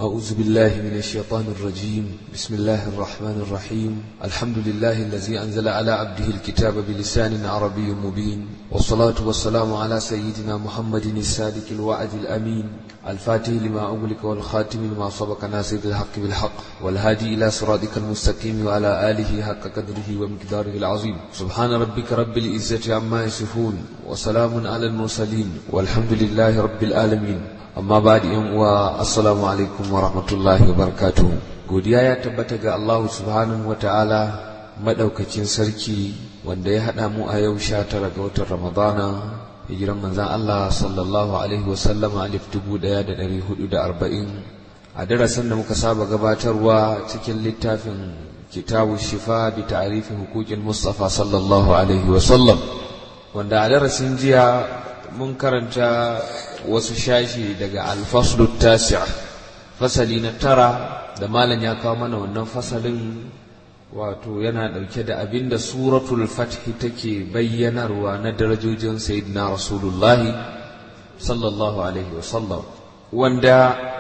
أعوذ بالله من الشيطان الرجيم بسم الله الرحمن الرحيم الحمد لله الذي أنزل على عبده الكتاب بلسان عربي مبين والصلاة والسلام على سيدنا محمد الصادق الوعد الأمين الفاتح لما أغلق والخاتم لما سبق ناصر الحق بالحق والهادي إلى صراطك المستقيم وعلى آله حق قدره ومقداره العظيم سبحان ربك رب العزة عما يصفون وسلام على المرسلين والحمد لله رب العالمين amma ba da yan uwa assalamu alaikum wa rahmatullahi wa barakatuhu godiya ya tabbata ga Allah subhanahu wa ta'ala madaukakin sarki wanda ya haɗa mu a yau sha tara ga watan ramadana hijiran manzan Allah sallallahu alaihi wa sallama alif dubu ɗaya da ɗari hudu da arba'in a darasin da muka saba gabatarwa cikin littafin kitabu shifa bi ta'rifi huquqil mustafa sallallahu alaihi wa sallam wanda a darasin jiya mun karanta wasu shashi daga alfaslu tasi' fasali na tara da malam ya kawo mana wannan fasalin wato yana ɗauke da abinda suratul fathi take bayyanarwa na darajojin sayyidina rasulullahi sallallahu alaihi wasallam wanda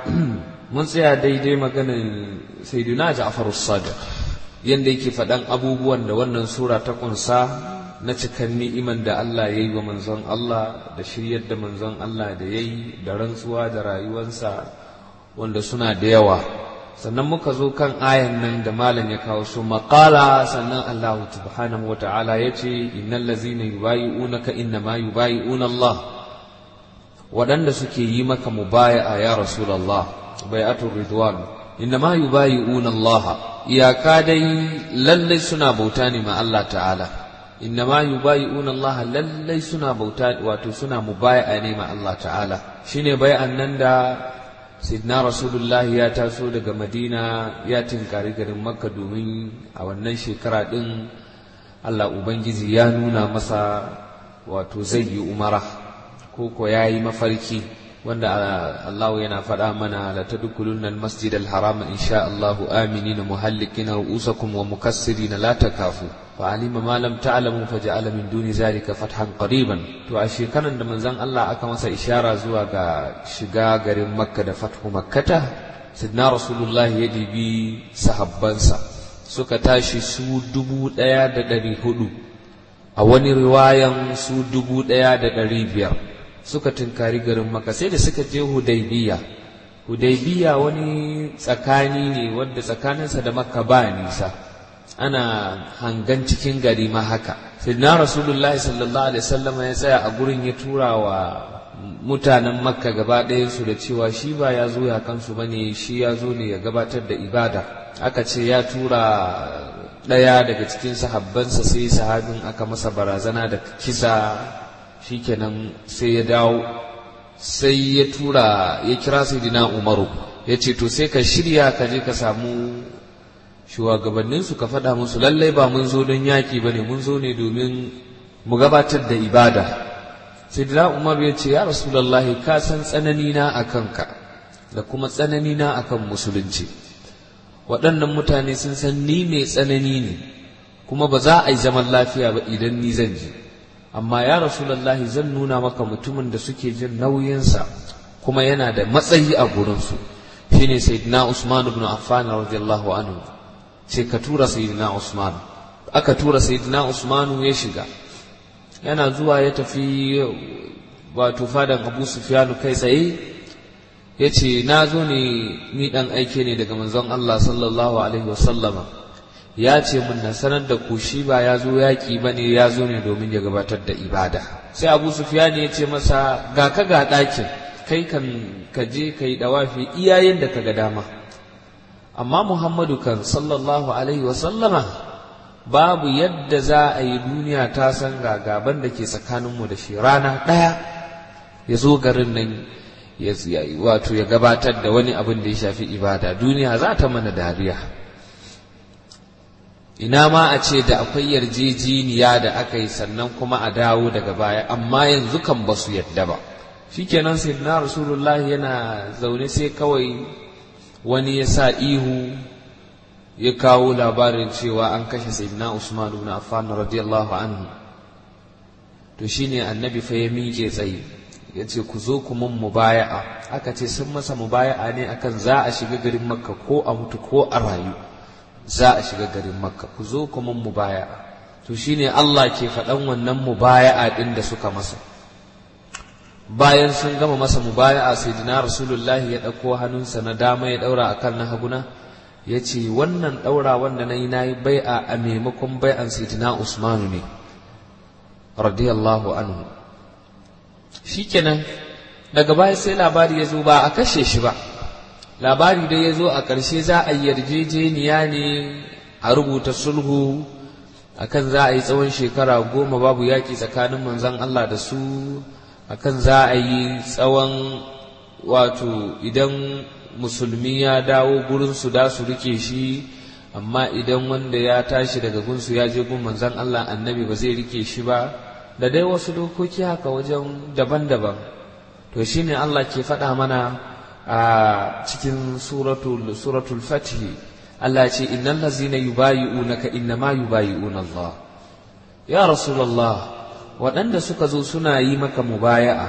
mun tsaya daidai maganin sayyidina ja'far as-sadiq yanda yake faɗan abubuwan da wannan sura ta kunsa na cikan ni'iman da Allah ya yi wa manzon Allah da shiryar da manzon Allah da ya yi da rantsuwa da rayuwarsa wanda suna da yawa sannan muka zo kan ayan nan da malam ya kawo su maƙala sannan Allah subhanahu wa ta'ala ya ce innal ladzina yubayi'unaka inna ma yubayi'una Allah waɗanda suke yi maka mubaya'a ya rasulullah bai'atul ridwan inna ma yubayi'una Allah iyaka dai lallai suna bauta ne ma Allah ta'ala innama yubayi'una Allah lallai suna bauta wato suna mubaya'a ne ma Allah ta'ala shine bai'an nan da sidna rasulullahi ya taso daga madina ya tinkari garin makka domin a wannan shekara din Allah ubangiji ya nuna masa wato zai yi umara ko ko yayi mafarki wanda Allah yana faɗa mana la tadkhulunna al-masjid al-haram insha Allah aminina muhallikina ru'usakum wa mukassirina la takafu فعلم ما لم تعلموا فجعل من دون ذلك فتحا قريبا to a shekaran da manzon Allah aka masa ishara zuwa ga shiga garin Makka da fathu Makkata sidna Rasulullah ya dibi sahabbansa suka tashi su dubu ɗaya da ɗari hudu a wani riwayan su dubu ɗaya da ɗari biyar suka tunkari garin Makka sai da suka je Hudaybiya Hudaybiya wani tsakani ne wanda tsakaninsa da Makka ba nisa ana hangan cikin gari ma haka sayyidina rasulullahi sallallahu alaihi wasallam ya tsaya a gurin ya tura wa mutanen makka gaba ɗayan su da cewa shi ba ya zo ya kansu bane shi ya zo ne ya gabatar da ibada aka ce ya tura ɗaya daga cikin sahabbansa sai sahabin aka masa barazana da kisa shikenan sai ya dawo sai ya tura ya kira sayyidina umaru ya ce to sai ka shirya ka je ka samu shugabanninsu ka faɗa musu lallai ba mun zo don yaƙi ba ne mun zo ne domin mu gabatar da ibada sai da umar ya ce ya rasulallahi ka san tsanani na a kanka da kuma tsanani na a kan musulunci waɗannan mutane sun san ni mai tsanani ne kuma ba za a yi zaman lafiya ba idan ni zan je amma ya rasulallahi zan nuna maka mutumin da suke jin nauyinsa kuma yana da matsayi a gurinsu shine sayyidina usman ibn affan radiyallahu anhu sai ka tura sayyidina Usman aka tura sayyidina Usman ya shiga yana zuwa ya tafi wato fadan Abu Sufyan kai tsaye yace na zo ne ni dan aike ne daga manzon Allah sallallahu alaihi wasallama ya ce mun na sanar da ku shi ba ya zo yaƙi ba ne ya zo ne domin ya gabatar da ibada sai Abu Sufyan ya ce masa ga ka ga ɗakin kai kan ka je ka yi dawafi iyayen da ka ga dama amma Muhammadu kan sallallahu alaihi sallama babu yadda za a yi duniya ta san gagaban da ke tsakaninmu da shi rana ɗaya ya zo garin nan ya wato ya gabatar da wani abin da ya shafi ibada duniya za ta mana dariya ina ma a ce da akwai yarjejeniya da aka yi sannan kuma a dawo daga baya amma yanzu kan ba su yadda ba shikenan sayyidina rasulullahi yana zaune sai kawai wani ya sa ihu ya kawo labarin cewa an kashe sayyidina Usman ibn Affan radiyallahu anhu to shine annabi fa ya miƙe tsaye ya ce ku zo ku mun mubaya'a aka ce sun masa mubaya'a ne akan za a shiga garin makka ko a mutu ko a rayu za a shiga garin makka ku zo ku mun mubaya'a to shine Allah ke faɗan wannan mubaya'a ɗin da suka masa bayan sun gama masa mubaya'a sai dina rasulullahi ya ɗauko hannunsa na dama ya ɗaura akan na haguna ya ce wannan ɗaura wanda na yi na yi bai'a a maimakon bai'an sayyidina usmanu ne radiyallahu anhu shikenan daga baya sai labari ya zo ba a kashe shi ba labari da ya zo a ƙarshe za a yarjejeniya ne a rubuta sulhu akan za a yi tsawon shekara goma babu yaƙi tsakanin manzon Allah da su akan za a yi tsawon wato idan musulmi ya dawo gurinsu da su rike shi amma idan wanda ya tashi daga gunsu ya je gun manzon Allah annabi ba zai rike shi ba da dai wasu dokoki haka wajen daban-daban to shine Allah ke faɗa mana a cikin suratul suratul fatih Allah ce innal ladzina yubayi'unaka innama yubayi'una Allah ya rasulullah waɗanda suka zo suna yi maka mubaya'a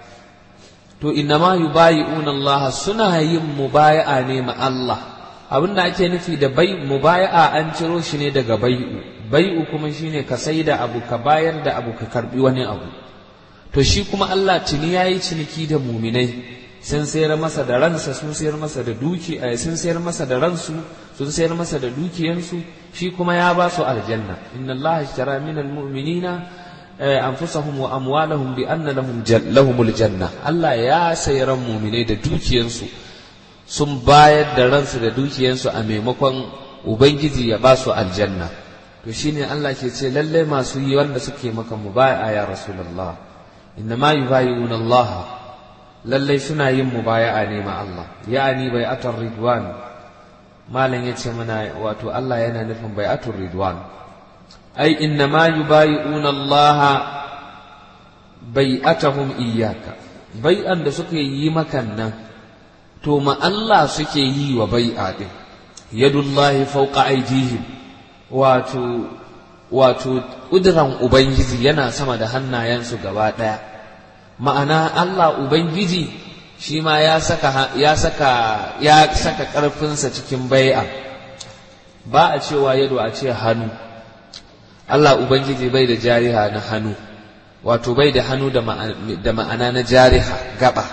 to innama yubayi'una Allah suna yin mubaya'a ne ma Allah abinda ake nufi da bai mubaya'a an ciro shi ne daga bai'u bai'u kuma shine ka sai da abu ka bayar da abu ka karbi wani abu to shi kuma Allah tuni yayi ciniki da muminai sun sayar masa da ransa sun sayar masa da duki sun sayar masa da ransu sun sayar masa da dukiyansu shi kuma ya ba su aljanna inna Allah ishtara minal mu'minina anfusahum wa amwalahum bi anna lahum lahumul janna Allah ya sayi ran muminai da dukiyansu sun bayar da ransu da dukiyansu a maimakon ubangiji ya ba su aljanna to shine Allah ke ce lalle masu yi wanda suke maka mubaya ya rasulullah inna ma yubayyi'una Allah lalle suna yin mubaya'a ne ma Allah ya'ani bai'atul ridwan malam yace mana wato Allah yana nufin bai'atul ridwan ai inna ma yubayyi'una Allah bai'atahum iyyaka bai'an da suka yi makan nan to ma Allah suke yi wa bai'a din yadullahi fawqa aydihim wato wato ƙuduran Ubangiji yana sama da hannayensu gaba ɗaya ma'ana Allah Ubangiji shi ma ya saka ya saka ya saka ƙarfinsa cikin bai'a ba a cewa yado a ce hannu Allah Ubangiji bai da jariha na hannu wato bai da hannu da ma'ana na jariha gaba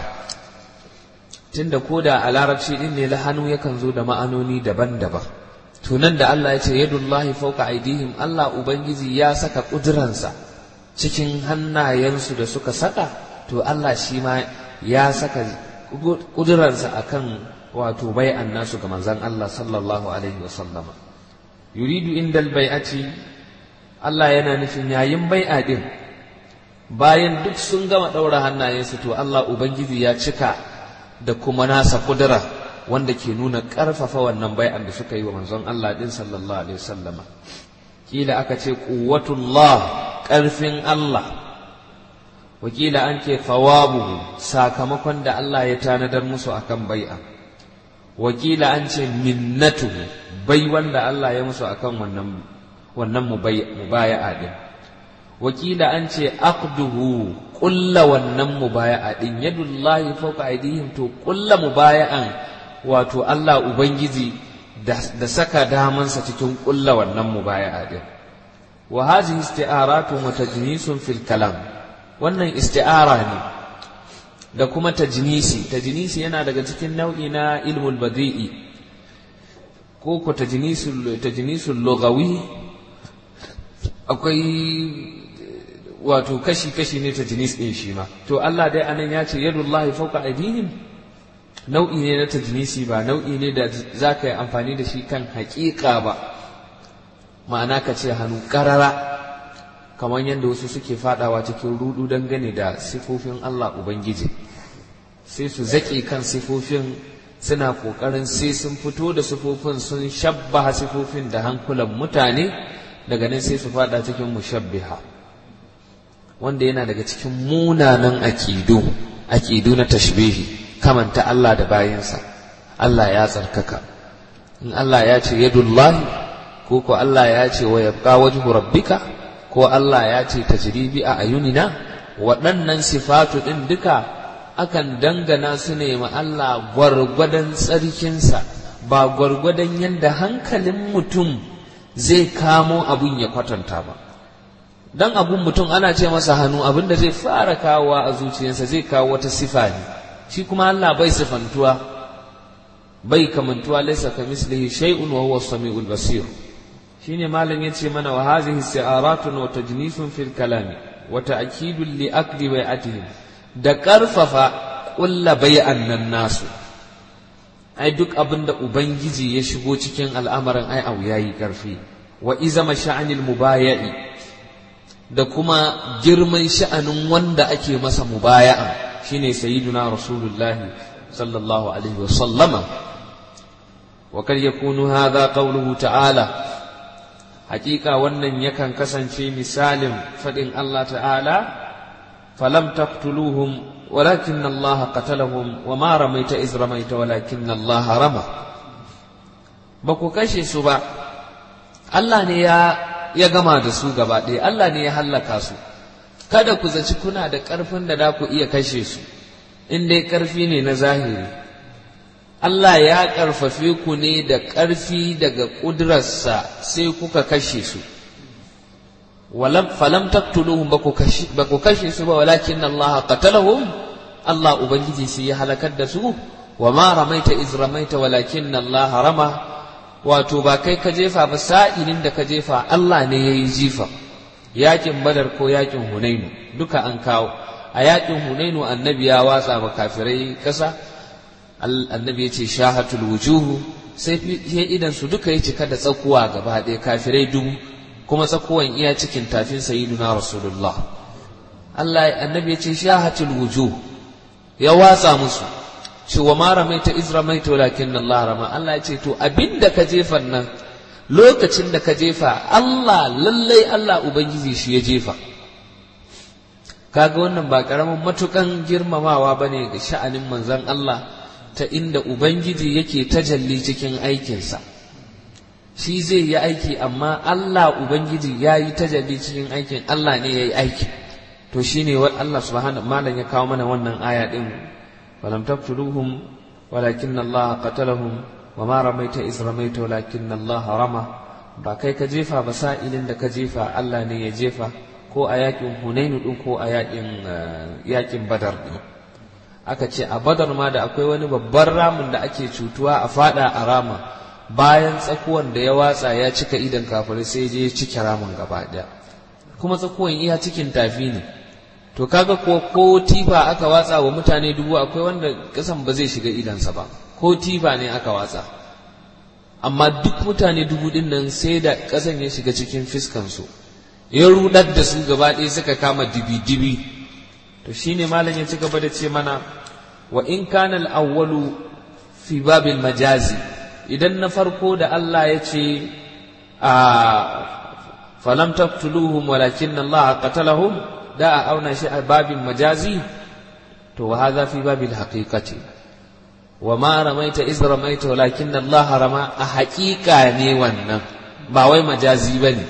tunda ko da a larabci ɗin ne la hannu yakan zo da ma'anoni daban-daban tunan da Allah ya ce yadullahi fauka aidihim Allah ubangiji ya saka kuduransa cikin hannayensu da suka saka to Allah shi ma ya saka kuduransa akan wato bai'an nasu ga manzon Allah sallallahu alaihi wasallam yuridu indal bai'ati Allah yana nufin yayin bai'a din bayan duk sun gama daura hannayensu to Allah ubangiji ya cika da kuma nasa kudura wanda ke nuna ƙarfafa wannan bai'an da suka yi wa manzon Allah din sallallahu alaihi wasallama kila aka ce quwwatullah ƙarfin Allah wakila an ce thawabuhu sakamakon da Allah ya tanadar musu akan bai'a wakila an ce minnatuhu bai wanda Allah ya musu akan wannan wannan mubaya'a din wakila an ce aqduhu kulla wannan mubaya'a din yadullahi fawqa aydihim to kulla mubaya'an wato Allah Ubangiji da saka damansa cikin ƙulla wannan mubaya'a din wa hazihi isti'aratu wa tajnisun fil kalam wannan isti'ara ne da kuma tajnisi tajnisi yana daga cikin nau'i na ilmul badi'i ko ko tajnisul tajnisul lughawi akwai wato kashi kashi ne tajnis din shi ma to Allah dai anan ya ce yadullahi fawqa aydihim nau'i ne na tajnisi ba nau'i ne da za ka yi amfani da shi kan haƙiƙa ba ma'ana ka ce hannu ƙarara kamar yadda wasu suke fadawa cikin rudu dangane da sifofin Allah Ubangiji sai su zaƙe kan sifofin suna ƙoƙarin sai sun fito da sifofin sun shabbaha sifofin da hankulan mutane daga nan sai su fada cikin mushabbiha wanda yana daga cikin munanan aƙidu aƙidu na tashbihi kamanta Allah da bayansa Allah ya tsarkaka in Allah ya ce yadullahi ko ko Allah ya ce wa yabqa wajhu rabbika ko Allah ya ce tajribi a ayunina waɗannan sifatu ɗin duka akan dangana su ne ma Allah gwargwadon tsarkinsa ba gwargwadon yadda hankalin mutum zai kamo abun ya kwatanta ba dan abun mutum ana ce masa hannu abin da zai fara kawowa a zuciyarsa zai kawo wata sifa ne shi kuma Allah bai sifantuwa bai kamantuwa laisa ka mislihi shay'un wa huwa samiul basir shine malam yace mana wa hadhihi isti'aratun wa tajnisun fil kalami wa ta'kidun li aqdi bai'atihim da karfafa kulla bai'an nan nasu ai duk abin da ubangiji ya shigo cikin al'amarin ai au yayi karfi wa izama sha'anil mubaya'i da kuma girman sha'anin wanda ake masa mubaya'a shine sayyiduna rasulullahi sallallahu alaihi wa sallama wa kar yakunu hadha qawluhu ta'ala hakika wannan yakan kasance misalin fadin Allah ta'ala falam taqtuluhum walakin Allah qatalahum wa ma ramaita iz ramaita walakin Allah rama ba ku kashe su ba Allah ne ya ya gama da su gaba ɗaya Allah ne ya hallaka su kada ku zaci kuna da ƙarfin da za ku iya kashe su in dai ƙarfi ne na zahiri Allah ya ƙarfafe ku ne da ƙarfi daga ƙudurarsa sai kuka kashe su falam taktuluhum ba ku kashe su ba walakin Allah qatalahum Allah ubangiji sai ya halakar da su wa ma ramaita iz ramaita walakin Allah rama wato ba kai ka jefa ba sa'ilin da ka jefa Allah ne ya yi jifa yakin badar ko yakin hunainu duka an kawo a yakin hunainu annabi ya watsa ba kafirai kasa annabi ya ce shahatul wujuhu sai idan su duka ya cika da tsakuwa gaba ɗaya kafirai dubu kuma tsakuwan iya cikin tafin sayyiduna rasulullah Allah annabi ya ce shahatul wujuh ya watsa musu ce wa ma ramaita iz ramaita walakin Allah rama Allah ya ce to abinda ka jefa nan lokacin da ka jefa Allah lallai Allah ubangiji shi ya jefa kaga wannan ba karamin matukan girmamawa bane ga sha'anin manzon Allah ta inda ubangiji yake tajalli cikin aikinsa shi zai yi aiki amma Allah ubangiji ya yi tajalli cikin aikin Allah ne ya yi aiki to shine wa Allah subhanahu malam ya kawo mana wannan aya din ولم تقتلوهم ولكن الله قتلهم وما رميت إذ رميت ولكن الله رمى ba kai ka jefa ba sa'ilin da ka jefa Allah ne ya jefa ko a yakin Hunainu din ko a yakin yakin Badar din aka ce a Badar ma da akwai wani babban ramin da ake cutuwa a fada a rama bayan tsakuwan da ya watsa ya cika idan kafirai sai je ya cike ramin gaba daya kuma tsakuwan iya cikin tafi ne to kaga ko ko tifa aka watsa wa mutane dubu akwai wanda kasan ba zai shiga idansa ba ko tifa ne aka watsa amma duk mutane dubu din nan sai da kasan ya shiga cikin fiskansu ya rudar da su gaba ɗaya suka kama dibi-dibi to shine malam ya ci gaba da ce mana wa in kana al-awwalu fi babil majazi idan na farko da Allah ya ce a falam taqtuluhum walakin Allah qatalahum da a auna shi a babin majazi to wa hadha fi babil haqiqati wa ma ramaita iz ramaita walakin Allah rama a haƙiƙa ne wannan ba wai majazi bane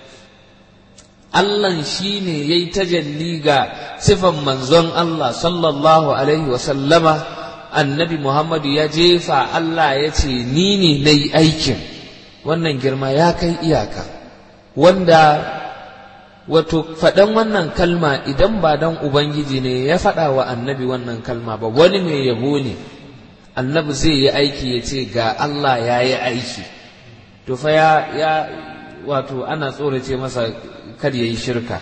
Allah shi ne ya yi tajalli ga sifan manzon Allah sallallahu alaihi wa sallama annabi Muhammadu ya jefa Allah ya ce ni ne na yi aikin wannan girma ya kai iyaka wanda wato faɗan wannan kalma idan ba dan Ubangiji ne ya faɗa wa annabi wannan kalma ba wani mai yabo ne annabi zai yi aiki ya ce ga Allah ya yi aiki to fa ya, ya wato ana tsorace masa kar ya yi shirka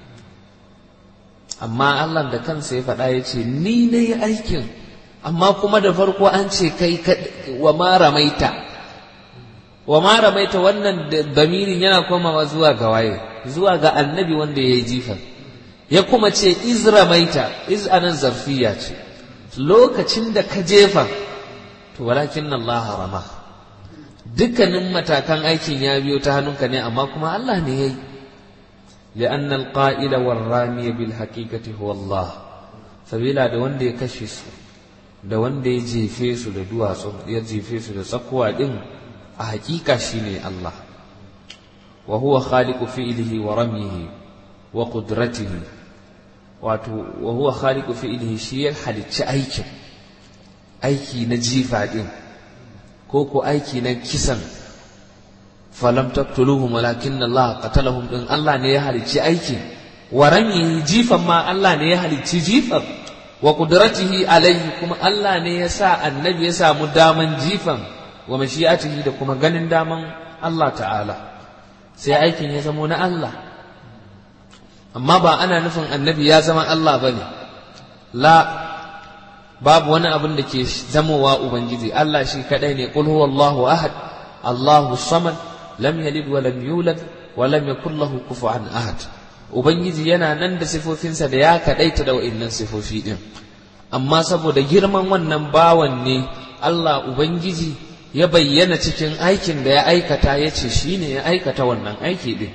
amma Allah da kansa ya faɗa ya ce ni na yi aikin amma kuma da farko an ce kai wa ma ramaita wa ma ramaita wannan damirin yana komawa zuwa ga waye zuwa ga annabi wanda ya yi jifan ya kuma ce iz ramaita iz anan zarfiya ce lokacin da ka jefa to walakin Allah rama dukkanin matakan aikin ya biyo ta hannunka ne amma kuma Allah ne ya yi لأن القائل والرامي بالحقيقة هو الله sabila da wanda ya kashe su da wanda ya jefe su da duwatsu ya jefe su da tsakuwa din a hakika shine Allah wa huwa khaliqu fi'lihi wa ramyihi wa qudratihi wato wa huwa khaliqu fi'lihi shi ya halicci aikin aiki na jifa din ko ko aiki na kisan falam taqtuluhum walakin Allah qatalahum din Allah ne ya halicci aikin wa rami jifan ma Allah ne ya halicci jifan wa qudratihi alaihi kuma Allah ne ya sa annabi ya samu daman jifan wa mashi'atihi da kuma ganin daman Allah ta'ala sai aikin ya zamo na Allah amma ba ana nufin annabi ya zama Allah bane la babu wani abin da ke zamowa ubangiji Allah shi kadai ne qul huwallahu ahad Allahu samad lam yalid wa lam yulad wa lam yakul lahu kufuwan ahad ubangiji yana nan da sifofinsa da ya kadaita da wa'annan sifofi din amma saboda girman wannan bawan ne Allah ubangiji ya bayyana cikin aikin da ya aikata ya ce shi ne ya aikata wannan aiki din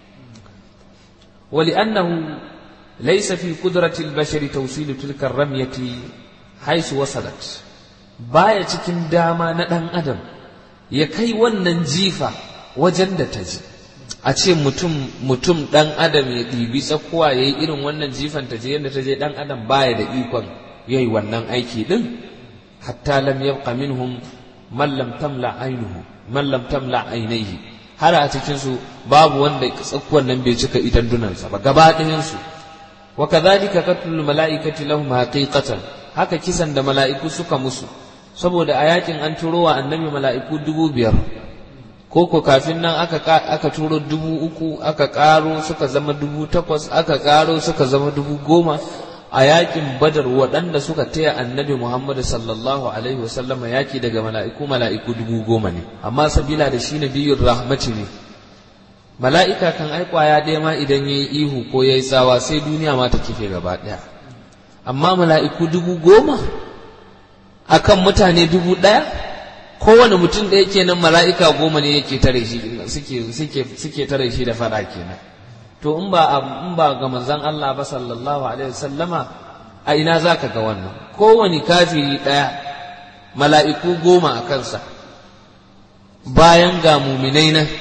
ولأنه ليس في قدرة البشر توصيل تلك الرمية حيث وصلت baya cikin dama na ɗan adam ya kai wannan jifa wajen da ta ji a ce mutum mutum ɗan adam ya ɗibi tsakuwa ya yi irin wannan jifan ta je yadda ta je ɗan adam baya da ikon ya yi wannan aiki ɗin hatta lam yabqa minhum man lam tamla ainuhu man lam tamla ainihi har a cikin su babu wanda tsakuwan nan bai cika idan dunansa ba gaba ɗayan su wa kadhalika qatlul malaikati lahum haqiqatan haka kisan da mala'iku suka musu saboda a yakin an turo wa annabi mala'iku dubu biyar ko ko kafin nan aka aka turo dubu uku aka karo suka zama dubu takwas aka karo suka zama dubu goma a yakin badar waɗanda suka taya annabi muhammadu sallallahu alaihi wasallama yaki daga mala'iku mala'iku dubu goma ne amma sabila da shi nabiyun rahmati ne mala'ika kan ai kwaya ɗaya ma idan ya yi ihu ko ya yi tsawa sai duniya ma ta kife gaba ɗaya amma mala'iku dubu goma akan mutane dubu ɗaya kowane mutum ɗaya kenan mala'ika goma ne yake tare shi suke suke suke tare shi da faɗa kenan to in ba in ba ga manzon Allah ba sallallahu alaihi wasallama a ina zaka ga wannan kowane kafiri ɗaya mala'iku goma a kansa bayan ga muminai nan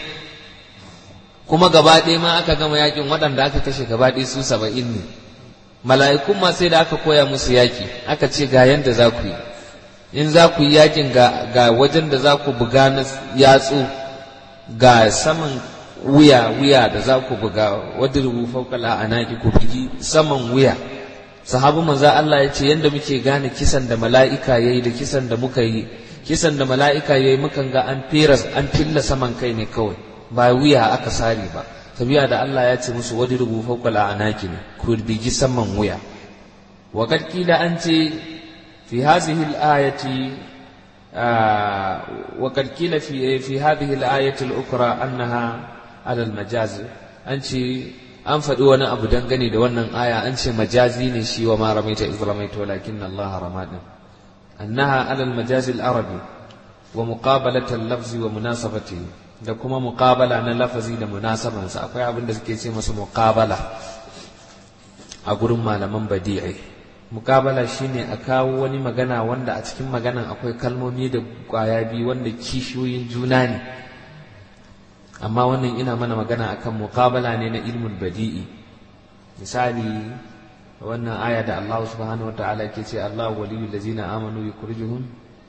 kuma gaba ɗaya ma aka gama yakin waɗanda aka kashe gaba ɗaya su saba'in ne mala'ikun ma sai da aka koya musu yaki aka ce ga yanda za ku yi in za ku yi yakin ga, ga wajen da za ku buga na yatsu ga saman wuya wuya da za ku buga wadda rubu faukala a naki ku bugi saman wuya sahabu manza Allah ya ce yanda muke gane kisan da mala'ika ya yi da kisan da muka yi kisan da mala'ika ya yi mukan ga an fera an filla saman kai ne kawai ba wuya aka sare ba tabiya da Allah ya ce musu wadda rubu faukala a naki ne ku bugi saman wuya wa kila an ce في هذه الآية آه وقد قيل في في هذه الآية الأخرى أنها على المجاز أنت an faɗi wani abu dangane da wannan aya an ce majazi ne shi wa ma ramaita iz ramaita walakin Allah rama din annaha ala al-majaz al-arabi wa muqabalat al-lafzi wa munasabati da kuma muqabala na lafazi da munasabansa akwai abin da suke ce masa muqabala a gurin malaman badi'i mukabala shine a kawo wani magana wanda a cikin maganan akwai kalmomi da kwaya biyu wanda kishiyoyin juna ne amma wannan ina mana magana akan mukabala ne na ilmul badi'i misali wannan aya da Allah subhanahu wataala ke ce Allah waliyul ladzina amanu yukhrijuhum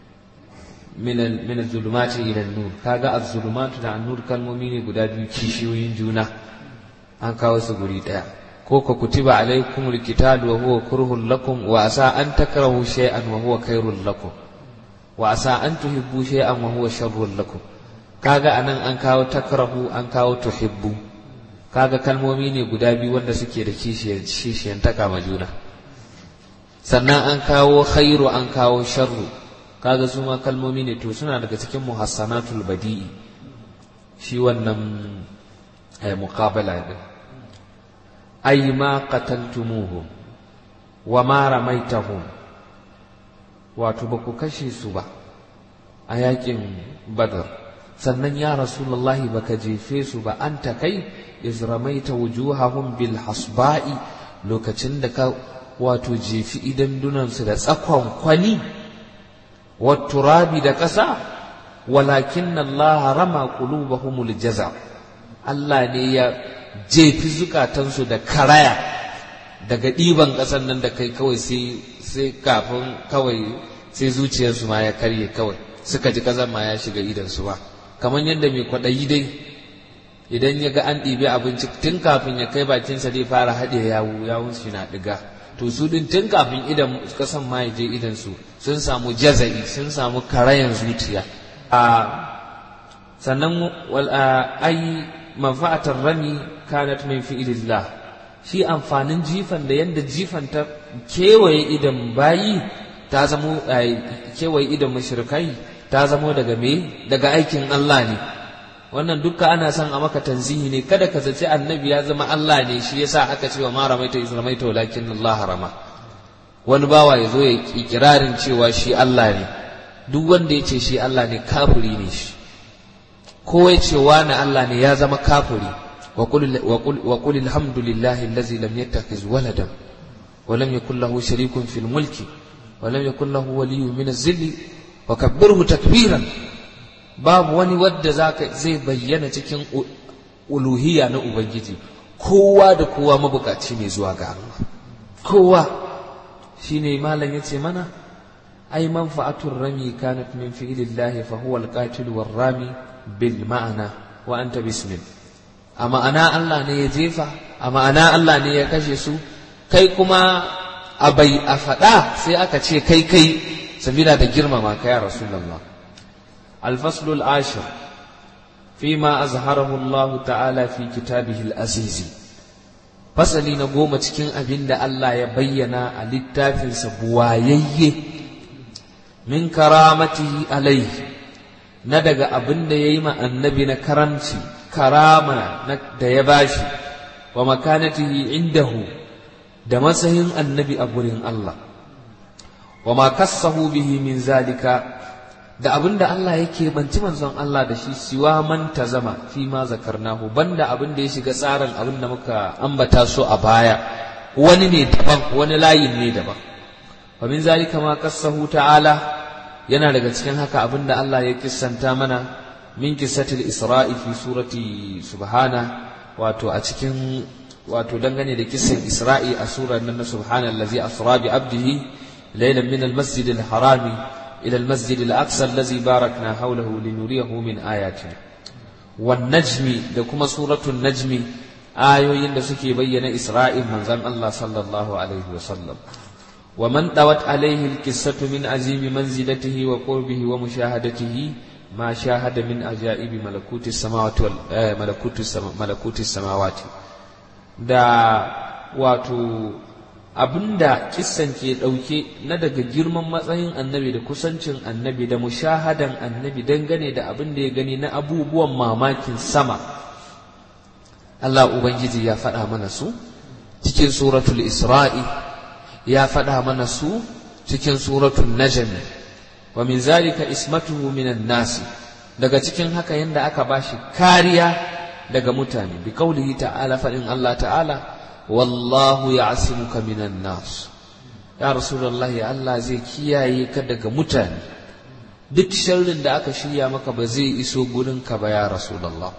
min min az-zulumati ila an-nur kaga az-zulumatu da an-nur kalmomi ne guda biyu kishiyoyin juna an kawo su guri daya ko ka kutiba alaikum alkitabu wa huwa kurhun lakum wa asa an takrahu shay'an wa huwa khairul lakum wa asa an tuhibbu shay'an wa huwa sharrul lakum kaga anan an kawo takrahu an kawo tuhibbu kaga kalmomi ne guda biyu wanda suke da kishiyan kishiyan taka ma juna sannan an kawo khairu an kawo sharru kaga su ma kalmomi ne to suna daga cikin muhassanatul badi'i shi wannan ay muqabala din أي ما قتلتموهم وما رميتهم واتبكوا كشي سبا أياكم بدر sannan ya rasulullahi baka jefe su ba an ta kai iz ramaita wujuhahum bil hasba'i lokacin da ka wato jefi idan dunansu da tsakon kwani wa turabi da ƙasa walakin Allah rama qulubahumul jaza Allah ne ya jefi zukatansu da karaya daga ɗiban ƙasar nan da kai kawai sai kafin kawai sai zuciyarsu ma ya karye kawai suka ji ƙasar ma ya shiga idansu ba kamar yadda mai kwaɗayi dai idan ya ga an ɗibi abinci tun kafin ya kai bakinsa zai fara haɗe yawu yawun shi na ɗiga to su ɗin tun kafin idan ƙasan ma ya je idansu sun samu jaza'i sun samu karayan zuciya a sannan ai manfa'atar rami kanat min fi'ilillah shi amfanin jifan da yadda jifan ta kewaye idan bayi ta zamo kewaye idan mashirkai ta zamo daga me daga aikin Allah ne wannan dukka ana son a maka tanzihi ne kada ka zaci annabi ya zama Allah ne shi yasa aka ce wa ma ramaita iz ramaita walakin Allah rama wani bawa ya zo ya ikirarin cewa shi Allah ne duk wanda ya ce shi Allah ne kafiri ne shi ko ya ce wani Allah ne ya zama kafiri wa qul alhamdulillahi allazi lam yattakhiz waladan wa lam yakul lahu sharikun fil mulki wa lam yakul lahu waliyyun min az-zilli wa kabbirhu takbiran babu wani wadda zai bayyana cikin uluhiyya na ubangiji kowa da kowa mabukaci ne zuwa ga Allah kowa shine malam yace mana ai manfa'atur rami kanat min fi'lillahi fa huwa al-qatil war-rami bil ma'ana wa anta bismil a ma'ana Allah ne ya jefa a ma'ana Allah ne ya kashe su kai kuma a bai a faɗa sai aka ce kai kai sabila da girmama ka ya rasulullah الفصل العاشر فيما أظهره الله تعالى في كتابه العزيز fasali na goma cikin abin da Allah ya bayyana a littafinsa buwayayye min karamatihi alaihi na daga abin da ya yi ma annabi na karamci karama da ya bashi wa makanatihi indahu da matsayin annabi a gurin Allah wa ma kassahu bihi min zalika da abin da Allah yake banci manzon Allah da shi siwa man zama fi ma zakarnahu banda abin da ya shiga tsarin abin da muka ambata so a baya wani ne daban wani layin ne daban wa min zalika ma qassahu ta'ala yana daga cikin haka abin da Allah ya kissanta mana min qissatil isra'i fi surati subhana wato a cikin wato dangane da kissan isra'i a surar nan na subhanallazi asra bi abdihi laylan min al-masjidil harami إلى المسجد الأقصى الذي باركنا حوله لنريه من آياتنا والنجم لكما سورة النجم آيوين سكي بين إسرائيل من زم الله صلى الله عليه وسلم ومن طوت عليه القصة من عزيم منزلته وقربه ومشاهدته ما شاهد من عجائب ملكوت السماوات ملكوت ملكوت السماوات دا واتو abinda kissan ke ɗauke na daga girman matsayin annabi da kusancin annabi da mushahadan annabi dangane da abin da ya gani na abubuwan mamakin sama Allah Ubangiji ya faɗa mana su cikin suratul Isra'i ya faɗa mana su cikin suratul Najmi wa min zalika ismatuhu minan nasi daga cikin haka yanda aka bashi kariya daga mutane bi kaulihi ta'ala faɗin Allah ta'ala wallahu ya'simuka minan nas ya rasulullahi Allah zai kiyaye ka daga mutane duk sharrin da aka shirya maka ba zai iso gurin ka ba ya rasulullah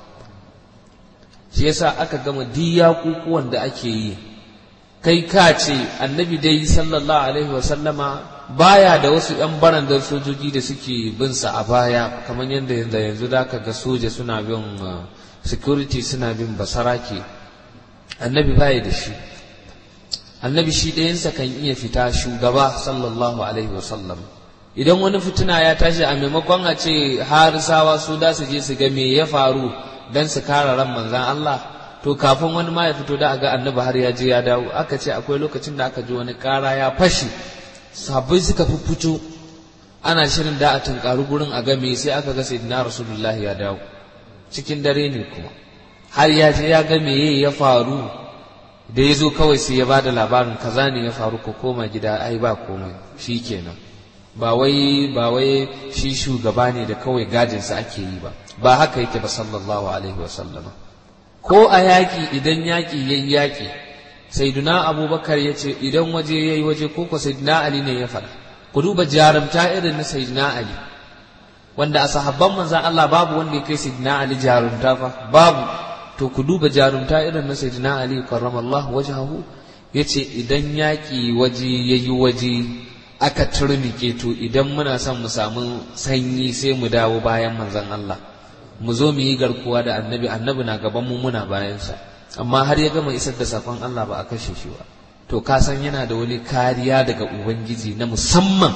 shi yasa aka gama diya kukuwan da ake yi kai ka ce annabi dai sallallahu alaihi wa sallama baya da wasu yan barandar sojoji da suke bin sa a baya kamar yadda yanzu da ka ga soja suna bin security suna bin basarake annabi baya da shi annabi shi ɗayansa kan iya fita shugaba sallallahu alaihi wasallam idan wani fituna ya tashi a maimakon a ce harisawa su da su je su ga me ya faru don su kare ran manzan Allah to kafin wani ma ya fito da ga annabi har ya je ya dawo aka ce akwai lokacin da aka ji wani kara ya fashe sabai suka fi fito ana shirin da a tunkaru gurin a game sai aka ga sayyidina rasulullahi ya dawo cikin dare ne kuma har ya je ya ga meye ya faru da ya zo kawai sai ya bada labarin kaza ne ya faru ko koma gida ai ba komai shi kenan ba wai ba wai shi shugaba ne da kawai gadinsa ake yi ba ba haka yake ba sallallahu alaihi wasallam ko a yaƙi idan yaƙi yayi yaƙi sayyiduna abubakar ya ce idan waje yayi waje ko ko sayyiduna ali ne ya faɗa ku duba jarumta irin na sayyiduna ali wanda a sahabban manzan Allah babu wanda ya kai sayyiduna ali jarumta fa babu to ku duba jarumta irin na sayyidina ali karramallahu wajhahu ya ce idan yaƙi waje ya yi waje aka turnike to idan muna son mu samu sanyi sai mu dawo bayan manzon Allah mu zo mu yi garkuwa da annabi annabi na gaban mu muna bayansa amma har ya gama isar da sakon Allah ba a kashe shi ba to ka san yana da wani kariya daga ubangiji na musamman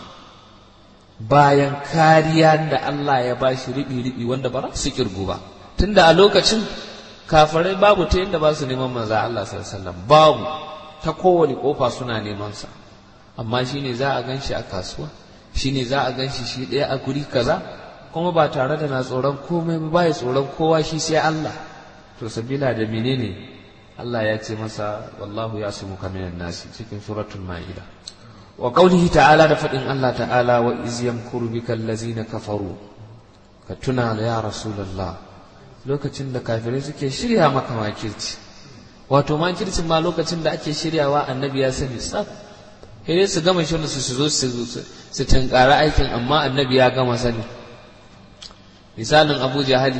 bayan kariya da Allah ya ba shi riɓi-riɓi wanda ba su kirgu ba tunda a lokacin kafirai babu ta yadda ba su neman manza Allah sallallahu babu ta kowane kofa suna neman sa amma shine za a gan shi a kasuwa shine za a gan shi shi ɗaya a guri kaza kuma ba tare da na tsoron komai ba ya tsoron kowa shi sai Allah to sabila da menene Allah ya ce masa wallahu ya su muka minan nasi cikin suratul ma'ida wa qaulihi ta'ala da fadin Allah ta'ala wa iz yamkuru bika allazina kafaru ka tuna ya rasulullah lokacin da kafirai suke shirya maka makirci wato makircin ma lokacin da ake shiryawa annabi ya sani tsaf sai su gama shirin su zo su tunkara aikin amma annabi ya gama sani misalin abu jahali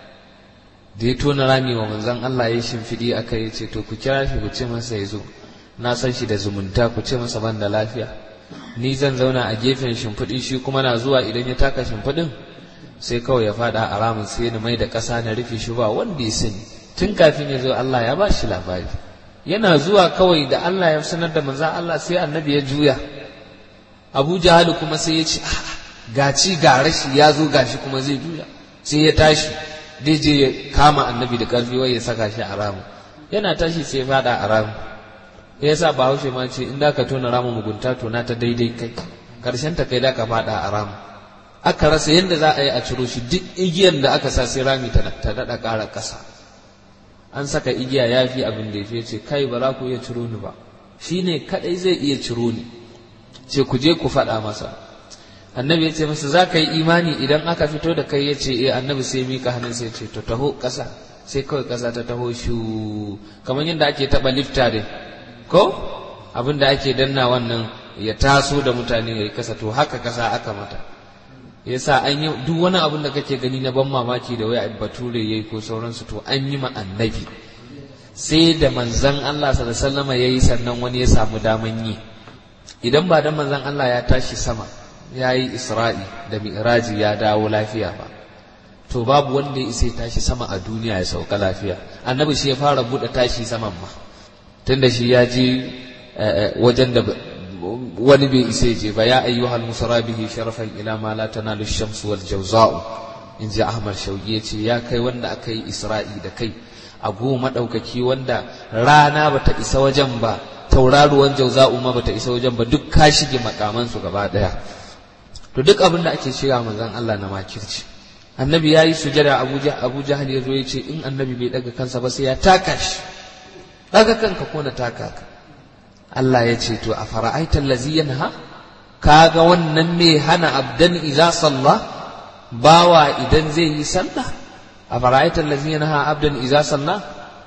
da ya tona rami wa manzon Allah ya shimfiɗi aka yi ce to ku kira shi ku ce masa ya zo na san shi da zumunta ku ce masa ban da lafiya ni zan zauna a gefen shimfiɗi shi kuma na zuwa idan ya taka shimfiɗin sai kawai ya faɗa a ramin sai na mai da ƙasa na rufe shi ba wanda ya sani tun kafin ya zo Allah ya ba shi labari yana zuwa kawai da Allah ya sanar da manzon Allah sai annabi ya juya Abu Jahal kuma sai ya ce gaci ga rashi ya zo gashi kuma zai juya sai ya tashi zai je ya kama annabi da ƙarfi wai ya saka shi a ramu yana tashi sai ya fada a ramu ya sa bahaushe ma ce in da ka tona ramu mugunta to na ta daidai kai karshen ta kai da ka fada a ramu aka rasa yadda za a yi a ciro shi duk igiyar da aka sa sai rami ta daɗa ƙara ƙasa an saka igiya ya fi abin da ya ce kai ba za ku iya ciro ni ba shi ne kaɗai zai iya ciro ni ce ku je ku faɗa masa annabi ya ce masa za ka yi imani idan aka fito da kai ya ce eh annabi sai mika hannun sai ce to taho ƙasa sai kawai ƙasa ta taho shu kamar yadda ake taɓa lifta dai ko abin da ake danna wannan ya taso da mutane ya yi kasa to haka ƙasa aka mata yasa an yi duk wani abin da kake gani na ban mamaki da waya bature yayi ko sauransu to an yi ma annabi sai da manzon Allah sallallahu alaihi wasallam yayi sannan wani ya samu daman yi idan ba da manzon Allah ya tashi sama ya yi isra'i da mi'raji ya dawo lafiya ba to babu wanda ya isa tashi sama a duniya ya sauka lafiya annabi shi ya fara buɗe tashi saman ma tunda shi ya je wajen da wani bai isa je ba ya ayyuhal musara bihi sharafan ila ma la tanalu shamsu wal jawza'u in ji ahmad shauki ya ce ya kai wanda aka yi isra'i da kai a goma ɗaukaki wanda rana bata isa wajen ba tauraruwan jauza'u ma bata isa wajen ba duk ka shige makamansu gaba ɗaya to duk abin da ake shirya manzon Allah na makirci annabi ya yi sujada abuja abu jahal ya zo ya ce in annabi bai daga kansa ba sai ya taka shi daga kanka ko na taka ka Allah ya ce to a fara'aita allazi yanha kaga wannan mai hana abdan idza salla bawa idan zai yi sallah a fara'aita allazi yanha abdan idza salla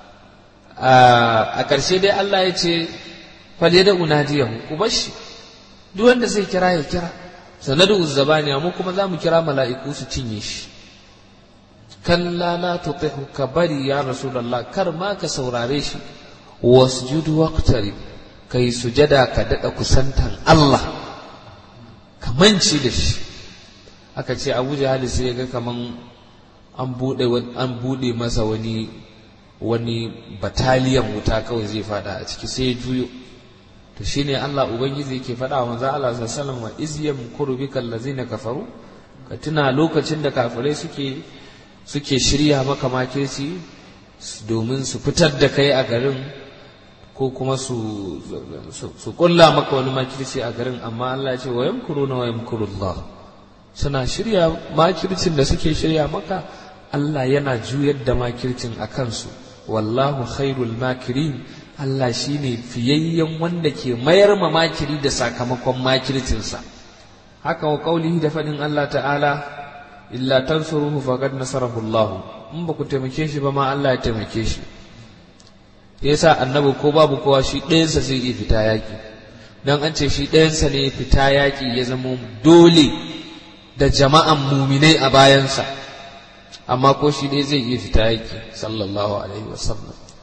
a ƙarshe dai Allah ya ce fale da unadiyahu ku bashi duk wanda zai kira ya kira sanadu zabaniya mu kuma za mu kira mala'iku su cinye shi kalla la tutihu ka bari ya rasulullah kar ma ka saurare shi wasjudu waqtari kai sujada ka dada kusantan Allah ka manci da shi aka ce Abu Jahal sai ga kaman an bude an bude masa wani wani bataliyan wuta kawai zai fada a ciki sai ya juyo to shine Allah ubangiji yake faɗa wa manzo Allah sallallahu alaihi wasallam wa iz yamkuru bika allazina kafaru ka tuna lokacin da kafirai suke suke shirya maka makirci domin su fitar da kai a garin ko kuma su su kulla maka wani makirci a garin amma Allah ya ce wa yamkuruna wa yamkurullah suna shirya makircin da suke shirya maka Allah yana juyar da makircin a kansu wallahu khairul makirin Allah shi ne fiyayyen wanda ke mayar ma makiri da sakamakon makircinsa haka wa kaulihi da faɗin Allah ta'ala illa tansuruhu faqad nasarahu Allah in ba ku taimake shi ba ma Allah ya taimake shi yasa annabi ko babu kowa shi ɗayansa zai iya fita yaƙi dan an ce shi ɗayansa ne fita yaƙi ya zama dole da jama'an muminai a bayansa amma ko shi ɗaya zai iya fita yaƙi sallallahu alaihi wasallam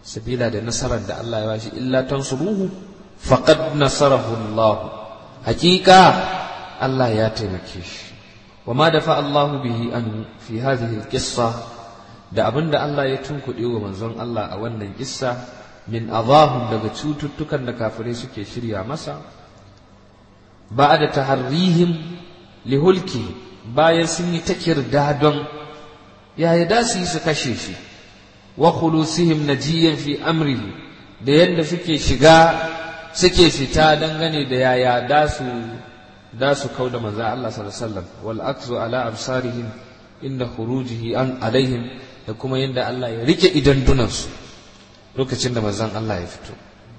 sabila da nasarar da Allah ya bashi illa tansuruhu faqad nasarahu Allah hakika Allah ya taimake shi wa ma dafa Allahu bihi an fi hadhihi al-qissa da abinda Allah ya tunkuɗe wa manzon Allah a wannan kissa min adahum daga cututtukan da kafirai suke shirya masa ba'da taharrihim lihulki bayan sun yi ta kirdadon yaya da su yi su kashe shi wa khulusihim najiyan fi amrihi da yadda suke shiga suke fita dangane da yaya da su da su kauda manzo Allah sallallahu alaihi wasallam wal akzu ala absarihim inda khurujihi an alaihim da kuma yadda Allah ya rike idan dunansu lokacin da manzon Allah ya fito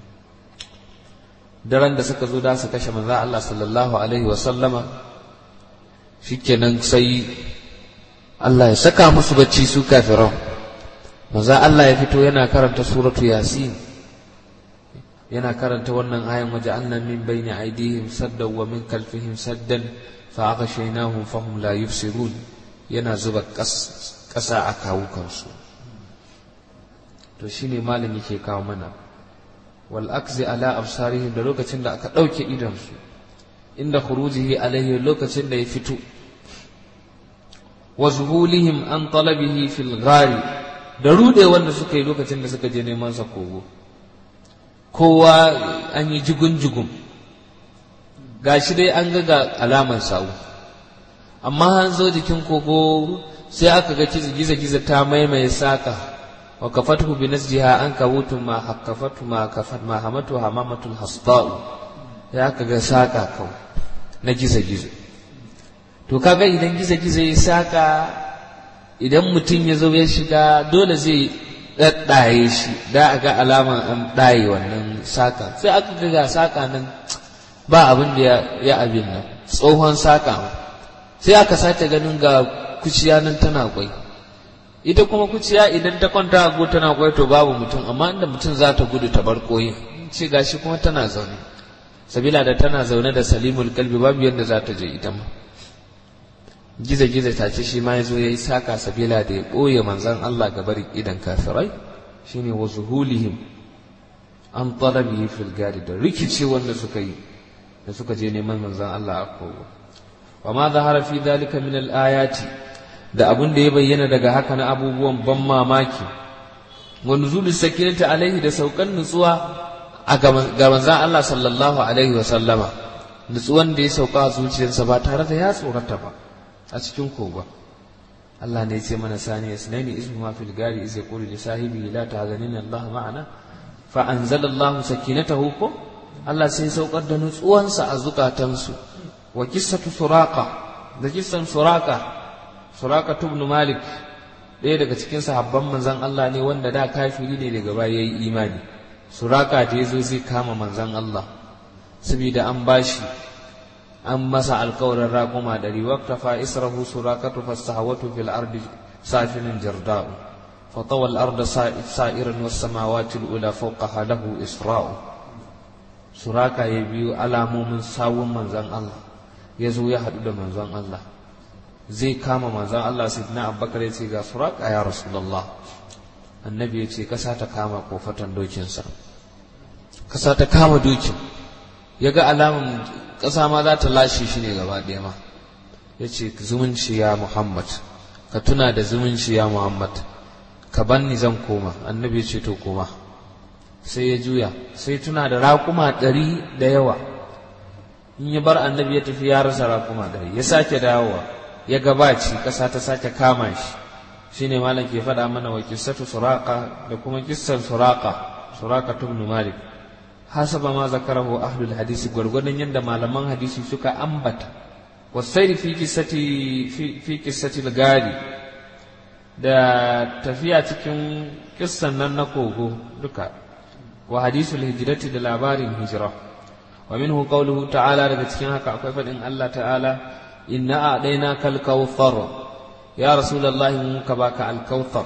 daren da suka zo da su kashe manzo Allah sallallahu alaihi wasallama shikenan sai Allah ya saka musu bacci su kafiran manzo Allah ya fito yana karanta suratu yasin yana karanta wannan ayan waje annan min bayni aidihim saddan wa min kalfihim saddan fa aghshaynahum fahum la yubsirun yana zuba ƙasa a kawukansu to shine malam yake kawo mana wal akzi ala absarihim da lokacin da aka ɗauke idonsu inda khurujihi alaihi lokacin da ya fito wa zuhulihim an talabihi fil ghari da rude wanda suka yi lokacin da suka je neman sa kogo kowa an yi jigun-jigun gashi dai an ga ga alamar sawu amma an zo jikin kogo sai aka ga giza-giza ta maimaye saka wa kafatuhu bi nasjiha an kawutu ma hakkafatu ma kafat ma hamatu hamamatul hasda'u ya aka ga saka kawai na giza-giza to kaga idan giza-giza ya saka idan mutum ya zo ya shiga dole zai ɗaɗɗaye shi da a ga alaman an ɗaye wannan saka sai aka ga saka nan ba abin da ya abin nan tsohon saka sai aka sace ganin ga kuciya nan tana kwai ita kuma kuciya idan ta kwanta a go tana kwai to babu mutum amma inda mutum za ta gudu ta bar koyin ce gashi kuma tana zaune sabila da tana zaune da salimul kalbi babu yadda za ta je ita ma giza-giza ta ce shi ma ya zo ya yi saka sabila da ya ɓoye manzan Allah ga bari idan kafirai shine wa zuhulihim an talabi fil gadi da rikici wanda suka yi da suka je neman manzan Allah a kogo wa ma zahara fi dalika min al ayati da abun da ya bayyana daga haka na abubuwan ban mamaki wa nuzul sakinati alaihi da saukan nutsuwa a ga manzan Allah sallallahu alaihi wa sallama nutsuwan da ya sauka a zuciyarsa ba tare da ya tsorata ba a cikin kogon Allah ne ya ce mana sani ya sinani ismu ma fil gari iz yaqulu li sahibi la tahzanina Allah ma'ana fa anzala Allah sakinatahu ko Allah sai saukar da nutsuwansa a zukatansu wa qissatu suraqa da kissan suraqa suraqa ibn malik ɗaya daga cikin sahabban manzon Allah ne wanda da kafiri ne daga baya yayi imani suraqa da yazo zai kama manzon Allah saboda an bashi an masa alkawarin raƙuma ɗari waktafa israhu surakatu fastahawatu fil ardi safinin jarda'u fatawa al-arda sa'iran was samawati al-ula fawqaha lahu isra'u suraka ya biyu alamomin sawun manzon Allah ya zo ya haɗu da manzon Allah zai kama manzon Allah sayyidina Abubakar ya ce ga suraka ya rasulullah annabi ya ce kasa ta kama kofatan dokinsa kasa ta kama dokin ya ga alamun ƙasa ma za ta lashe shi ne gaba ɗaya ma ya ce zumunci ya muhammad ka tuna da zumunci ya muhammad ka banni zan koma annabi ya ce to koma sai ya juya sai tuna da raƙuma ɗari da yawa in ya bar annabi ya tafi ya rasa raƙuma ɗari ya sake dawowa ya gabaci ƙasa ta sake kama shi shine malam ke faɗa mana wa kissatu suraka da kuma kissan suraka suraka ibn malik hasaba ma zakarahu ahlul hadisi gwargwadon yadda malaman hadisi suka ambata wasairi fi kissati fi kissati gari da tafiya cikin kissan nan na kogo duka wa hadisul hijrati da labarin hijira wa minhu qawluhu ta'ala daga cikin haka akwai fadin Allah ta'ala inna a'dayna kal kautsar ya rasulullahi mun ka baka al kautsar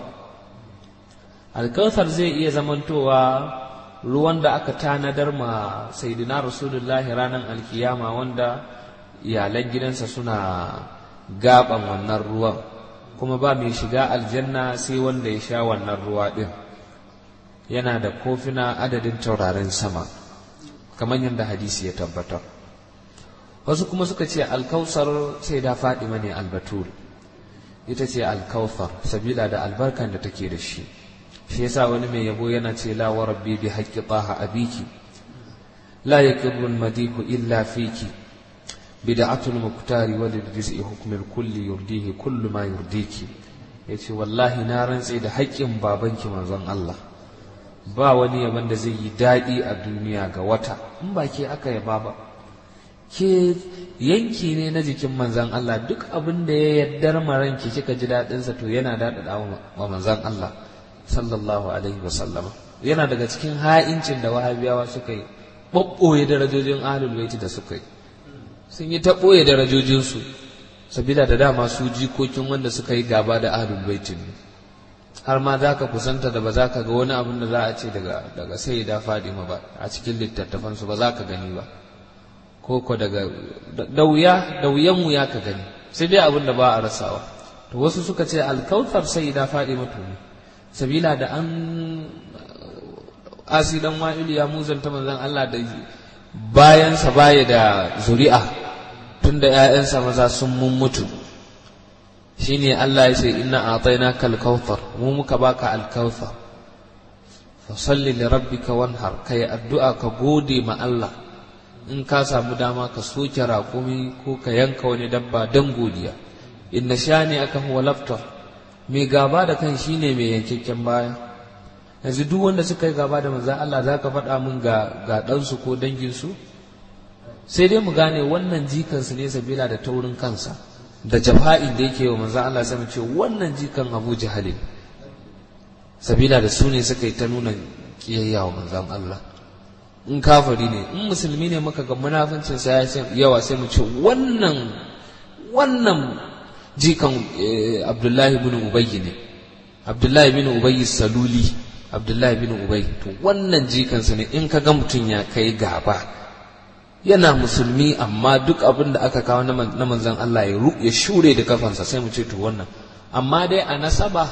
al kautsar zai iya zamantowa ruwan da aka tanadar ma saidina rasulullahi ranar alkiyama wanda iyalan gidansa suna gaban wannan ruwan kuma ba mai shiga aljanna sai wanda ya sha wannan ruwa ɗin yana da kofina adadin taurarin sama kamar yadda hadisi ya tabbatar wasu kuma suka ce alkausar sai da fadima ne albatul ita ce alkausar sabila da albarkan da take da shi shi yasa wani mai yabo yana ce la wa rabbi bi haqqi taha abiki la yakirru madihu illa fiki bid'atul muktari wa lidriz'i hukmil kulli yurdihi kullu ma yurdiki yace wallahi na rantse da haƙƙin babanki manzon Allah ba wani yaban da zai yi daɗi a duniya ga wata in ba ke aka yaba ba ke yanki ne na jikin manzan Allah duk abin da ya yaddar maranki kika ji daɗinsa to yana daɗaɗa wa manzan Allah sallallahu alaihi wa sallama yana daga cikin ha'incin da wahabiyawa suka yi ɓoɓɓoye darajojin ahlul baiti da suka yi sun yi ta ɓoye darajojinsu sabila da dama su jikokin wanda suka yi gaba da ahlul baiti ne har ma za ka kusanta da ba za ka ga wani abin da za a ce daga daga sai da fadima ba a cikin littattafansu ba za ka gani ba ko ko daga da wuya da wuyan wuya ka gani sai dai abin da ba a rasawa to wasu suka ce alkautar sai da fadima to ne sabila da an asidan wa'il ya muzanta manzon Allah da bayansa baya da zuri'a tunda ƴaƴansa maza sun mun mutu shine Allah ya ce inna a'tainaka al-kautsar mu muka baka al-kautsar fa salli li rabbika wanhar kai addu'a ka gode ma Allah in ka samu dama ka soke raƙumi ko ka yanka wani dabba dan godiya inna shani aka huwa laftar mai gaba da kan shine mai yankakken baya yanzu duk wanda suka yi gaba da manzon Allah zaka faɗa min ga ga ɗansu ko danginsu sai dai mu gane wannan jikansu ne sabila da taurin kansa da jafa'in da yake wa manzan Allah sai ce wannan jikan Abu Jahal sabila da su ne suka yi ta nuna kiyayya wa manzan Allah in kafiri ne in musulmi ne muka ga munafincin sa yawa sai mu ce wannan wannan jikan Abdullahi bin Ubay ne Abdullahi bin Ubay Saluli Abdullahi bin Ubay to wannan jikan sa ne in ka ga mutum ya kai gaba yana musulmi amma duk abin da aka kawo na manzan Allah ya shure da kafansa sai mu ce to wannan amma dai a nasaba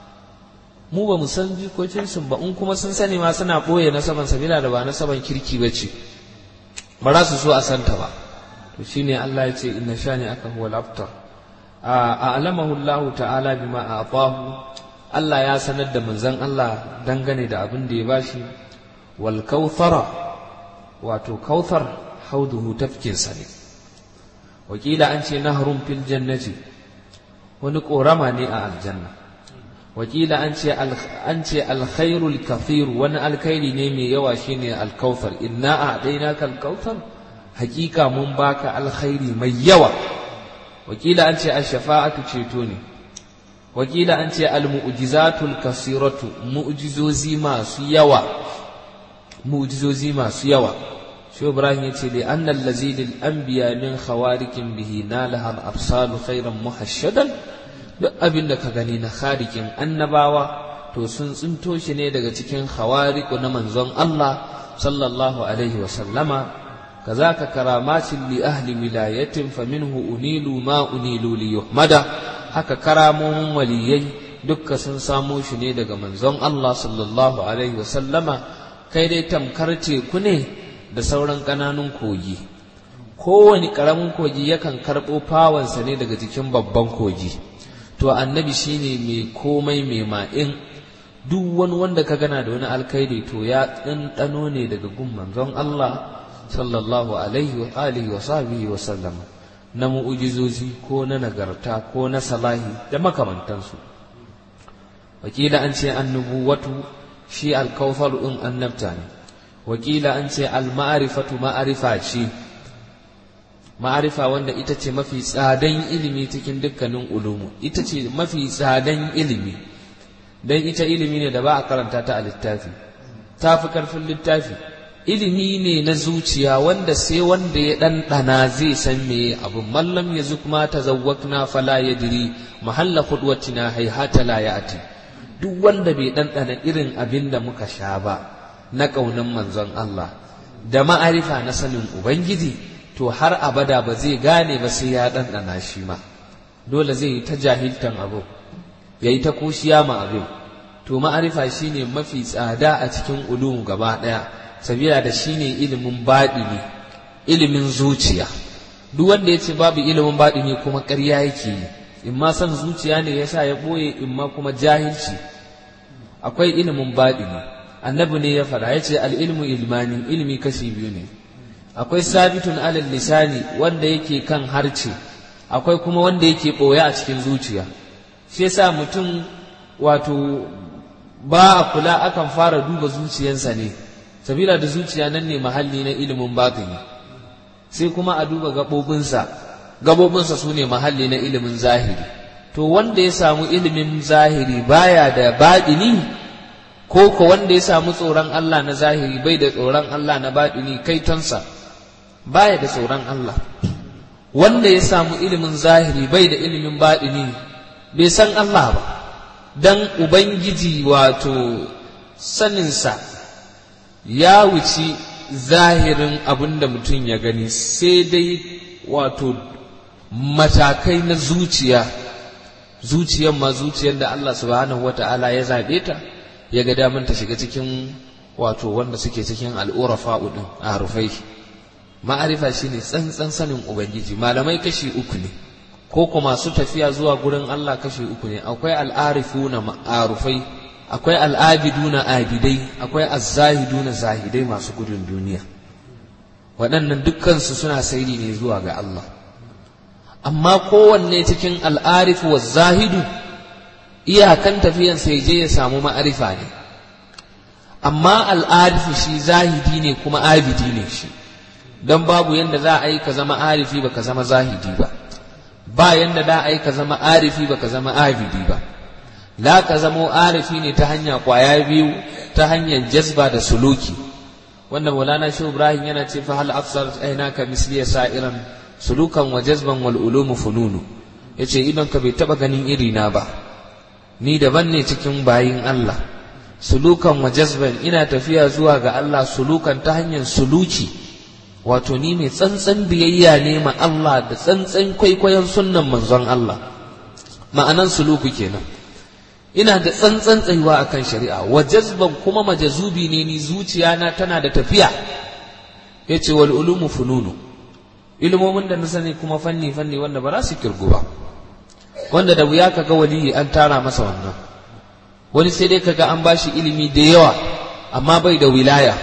mu ba mu san jikokinsu ba in kuma sun sani ma suna ɓoye nasaban sabila da ba nasaban kirki ba ce ba za su so a santa ba to shine Allah ya ce inna shani aka huwa al-abtar a alamahu Allah ta'ala bima a'tahu Allah ya sanar da manzan Allah dangane da abin da ya bashi wal kautsara wato kautsar hauduhu tafkinsa ne wakila an ce nahrun fil jannati wani korama ne a aljanna wakila an ce an ce alkhairul kathir wani alkhairi ne mai yawa shine alkauthar inna a'dainaka alkauthar hakika mun baka alkhairi mai yawa wakila an ce ash-shafa'atu ceto ne wakila an ce almu'jizatul kasiratu mu'jizozi masu yawa mu'jizozi masu yawa shi ibrahim yace li annal lazidil anbiya min khawarikin bihi nalaha al-absalu khairan muhashshadan duk abin da ka gani na kharikin annabawa to sun tsinto shi ne daga cikin khawariku na manzon Allah sallallahu alaihi wa sallama kazaka karamatin li ahli wilayatin faminhu unilu ma unilu li yuhmada haka karamomin waliyai dukka sun samo shi ne daga manzon Allah sallallahu alaihi wa sallama kai dai tamkar teku ne da sauran ƙananun kogi kowane ƙaramin kogi yakan karɓo fawansa ne daga jikin babban kogi to annabi shine mai komai mai ma'in duk wani wanda ka gana da wani alkhairi to ya ɗanɗano ne daga gun manzon Allah sallallahu alaihi wa alihi wa sahbihi wa sallam na mu'ujizozi ko na nagarta ko na salahi da makamantansu wakila an ce annubuwatu shi alkawfar ɗin annabta ne wakila an ce al-ma'rifatu ma'arifa ce ma'arifa wanda ita ce mafi tsadan ilimi cikin dukkanin ulumu ita ce mafi tsadan ilimi dan ita ilimi ne da ba a karanta ta a littafi ta fi karfin littafi ilimi ne na zuciya wanda sai wanda ya ɗanɗana zai san me abu mallam ya zuk ma tazawwakna fala yadri mahalla khudwatina hayhata la ya'ti duk wanda bai ɗanɗana irin abin da muka sha ba na ƙaunin manzon Allah da ma'arifa na sanin Ubangiji to har abada ba zai gane ba sai ya ɗanɗana shi ma dole zai yi ta jahiltan abu ya yi ta kushiya ma abin to ma'arifa shine mafi tsada a cikin ulum gaba ɗaya sabila da shine ilimin baɗini ilimin zuciya duk wanda ya ce babu ilimin baɗini kuma ƙarya yake yi in ma son zuciya ne yasa ya ɓoye in ma kuma jahilci akwai ilimin baɗini annabi ne ya faɗa ya ce al'ilmu ilmani ilimi kashi biyu ne akwai sabitun alal lisani wanda yake kan harce akwai kuma wanda yake ɓoye a cikin zuciya shi yasa mutum wato ba a kula akan fara duba zuciyansa ne sabila da zuciya nan ne mahalli na ilimin batini sai kuma a duba gaɓoɓinsa gaɓoɓinsa su ne mahalli na ilimin zahiri to wanda ya samu ilimin zahiri baya da baɗini ko ko wanda ya samu tsoron Allah na zahiri bai da tsoron Allah na baɗini kaitonsa baya da tsoron Allah wanda ya samu ilimin zahiri bai da ilimin baɗini bai san Allah ba dan Ubangiji wato saninsa ya wuci zahirin abin da mutum ya gani sai dai wato matakai na zuciya zuciyar ma zuciyar da Allah subhanahu wata'ala ya zaɓe ta ya ga daman ta shiga cikin wato wanda suke cikin al'urafa ɗin a rufai ma'arifa shine tsantsan sanin ubangiji malamai kashi uku ne ko kuma masu tafiya zuwa gurin Allah kashi uku ne akwai al'arifuna ma'arufai akwai al'abiduna abidai akwai azzahiduna zahidai masu gudun duniya waɗannan dukkansu suna sairi ne zuwa ga Allah amma kowanne cikin al'arifu wa zahidu iyakan tafiyan sai je ya samu ma'arifa ne amma al'arifu shi zahidi ne kuma abidi ne shi don babu yadda za a yi ka zama arifi ba ka zama zahidi ba ba yanda da ai ka zama arifi baka zama abidi ba la ka zamo arifi ne ta hanya kwaya biyu ta hanyar jazba da suluki wanda maulana shi ibrahim yana ce fa hal afsar aina ka misli sa'iran sulukan wa jazban wal ulumu fununu yace idan ka bai taba ganin iri na ba ni daban ne cikin bayin Allah sulukan wa jazban ina tafiya zuwa ga Allah sulukan ta hanyar suluki wato ni mai tsantsan biyayya ne ma Allah da tsantsan kwaikwayon sunnan manzon Allah ma'anan suluku kenan ina da tsantsan tsayuwa akan shari'a wa jazban kuma majazubi ne ni zuciyana tana da tafiya yace wal ulumu fununu ilmomin da na sani kuma fanni fanni wanda ba za su kirgu ba wanda da wuya kaga waliyi an tara masa wannan wani sai dai kaga an bashi ilimi da yawa amma bai da wilaya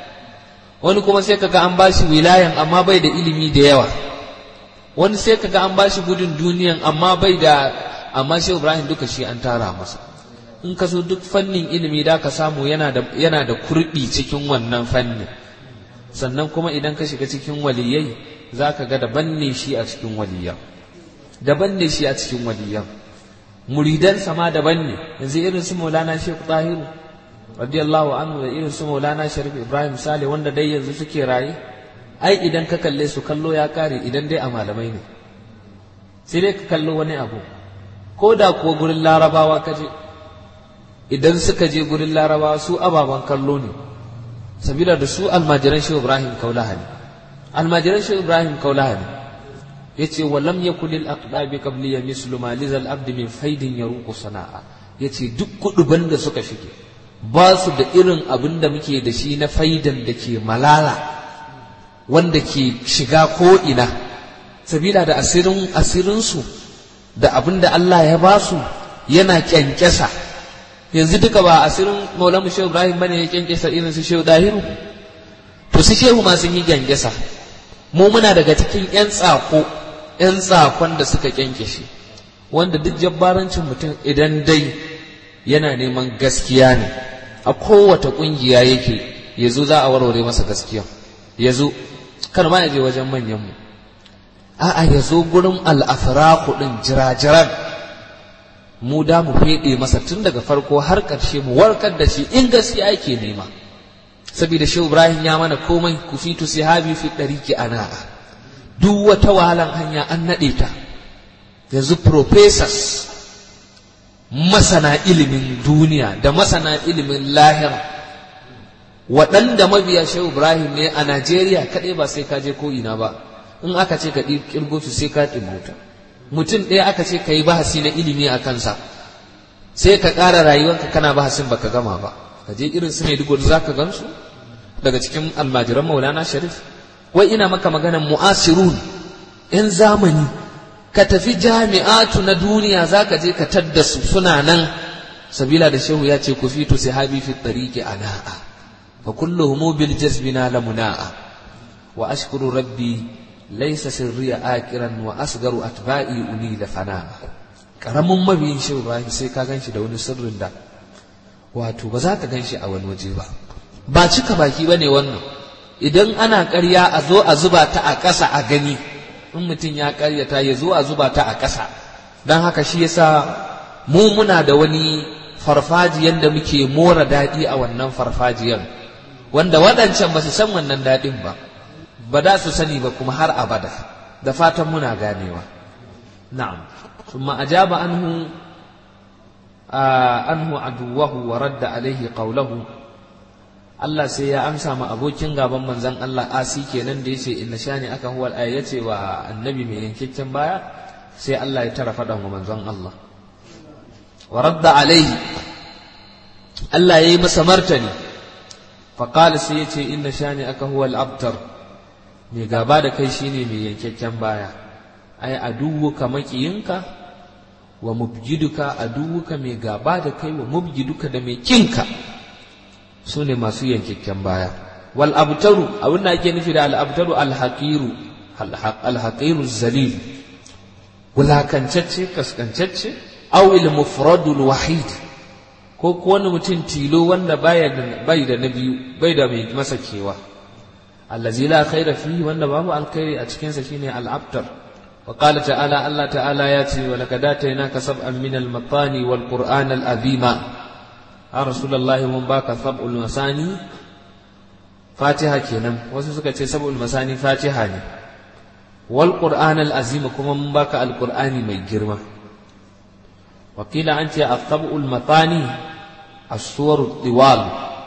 wani kuma sai kaga an bashi wilayan amma bai da ilimi da yawa wani sai kaga an bashi gudun duniyan amma bai da amma shi Ibrahim duka shi an tara masa in ka so duk fannin ilimi da ka samu yana da yana da kurbi cikin wannan fannin sannan kuma idan ka shiga cikin waliyai za ka ga daban ne shi a cikin waliyan daban ne shi a cikin waliyan muridan sama daban ne yanzu irin su Maulana Sheikh Tahiru radiyallahu anhu da irin su Maulana Sharif Ibrahim Sale wanda dai yanzu suke raye ai idan ka kalle su kallo ya kare idan dai a malamai ne sai dai ka kallo wani abu ko da kuwa gurin larabawa ka je idan suka je gurin larabawa su ababen kallo ne sabila da su almajiran shi Ibrahim Kaulaha ne almajiran shi Ibrahim Kaulaha ne yace wa lam yakul lil aqdabi qabli mislu ma lizal abdi min faidin yaruqu sana'a yace duk kuduban da suka shige ba su da irin abin da muke da shi na faidan da ke malala wanda ke shiga ko ina sabila da asirin asirinsu da abin da Allah ya ba su yana kyankyasa yanzu duka ba asirin maulamu shehu ibrahim bane ya kyankyasa irin su shehu dahiru to su shehu ma sun yi kyankyasa mu muna daga cikin yan tsako yan tsakon da suka kyankyashe wanda duk jabbarancin mutum idan dai yana neman gaskiya ne a kowace ƙungiya yake ya zo za a warware masa gaskiya ya zo kar ma ya je wajen manyanmu a'a ya zo gurin al'afiraku ɗin jirajiran mu da mu feɗe masa tun daga farko har ƙarshe mu warkar da shi in gaskiya ake nema saboda shi ibrahim ya mana komai ku fitu sihabi fi ɗariki ana'a duk wata wahalan hanya an naɗe ta yanzu professors masana ilimin duniya da masana ilimin lahira waɗanda mabiya shehu ibrahim ne a najeriya kaɗai ba sai ka je ko ina ba in aka ce ka ƙirgo su sai ka ɗimauta mutum ɗaya aka ce ka yi bahasi na ilimi a kansa sai ka ƙara rayuwarka kana bahasin baka gama ba ka je irin su Maiduguri za ka gansu daga cikin almajiran Maulana Sharif wai ina maka maganan mu'asirun yan zamani ka tafi jami'atu na duniya za ka je ka tadda su suna nan sabila da shehu ya ce ku fito sahabi fi tariqi ana'a fa kulluhum bil jazbina lamuna'a wa ashkuru rabbi laysa sirriya akiran wa asgaru atba'i uni da fana'a karamin mabiyin shehu Ibrahim sai ka ganshi da wani sirrin da wato ba za ka ganshi a wani waje ba ba cika baki bane wannan idan ana ƙarya a zo a zuba ta a ƙasa a gani in mutum ya ƙaryata ya zo a zuba ta a ƙasa don haka shi yasa mu muna da wani farfajiyan da muke mora daɗi a wannan farfajiyan wanda waɗancan ba su san wannan daɗin ba ba da su sani ba kuma har abada da fatan muna ganewa na'am ثم أجاب عنه آه عنه عدوه ورد عليه قوله Allah sai ya amsa ma abokin gaban manzon Allah asi kenan da yace inna shani aka huwal aya yace wa annabi mai yankakken baya sai Allah ya tara fadan wa manzon Allah wa radda alaihi Allah yayi masa martani fa qala sai yace inna shani aka huwal abtar mai gaba da kai shine mai yankakken baya ai aduwuka makiyinka wa mubjiduka aduwuka mai gaba da kai wa mubjiduka da mai kinka su ne masu yankakken baya wal abtaru abin da ake nufi da al abtaru al haqiru al haqiru zalil wulakancacce kaskancacce aw il mufradul wahid ko ko wani mutum tilo wanda baya da bai da na biyu bai da mai masa kewa allazi la khaira fihi wanda babu alkhairi a cikin sa shine al abtar wa qala ta'ala Allah ta'ala ya ce wa laqad atainaka sab'an min al matani wal qur'an al azima a rasulullahi mun baka sab'ul masani fatiha kenan wasu suka ce sab'ul masani fatiha ne wal qur'an al azim kuma mun baka al qur'ani mai girma wakila an ce as-sab'ul matani as-suwar diwal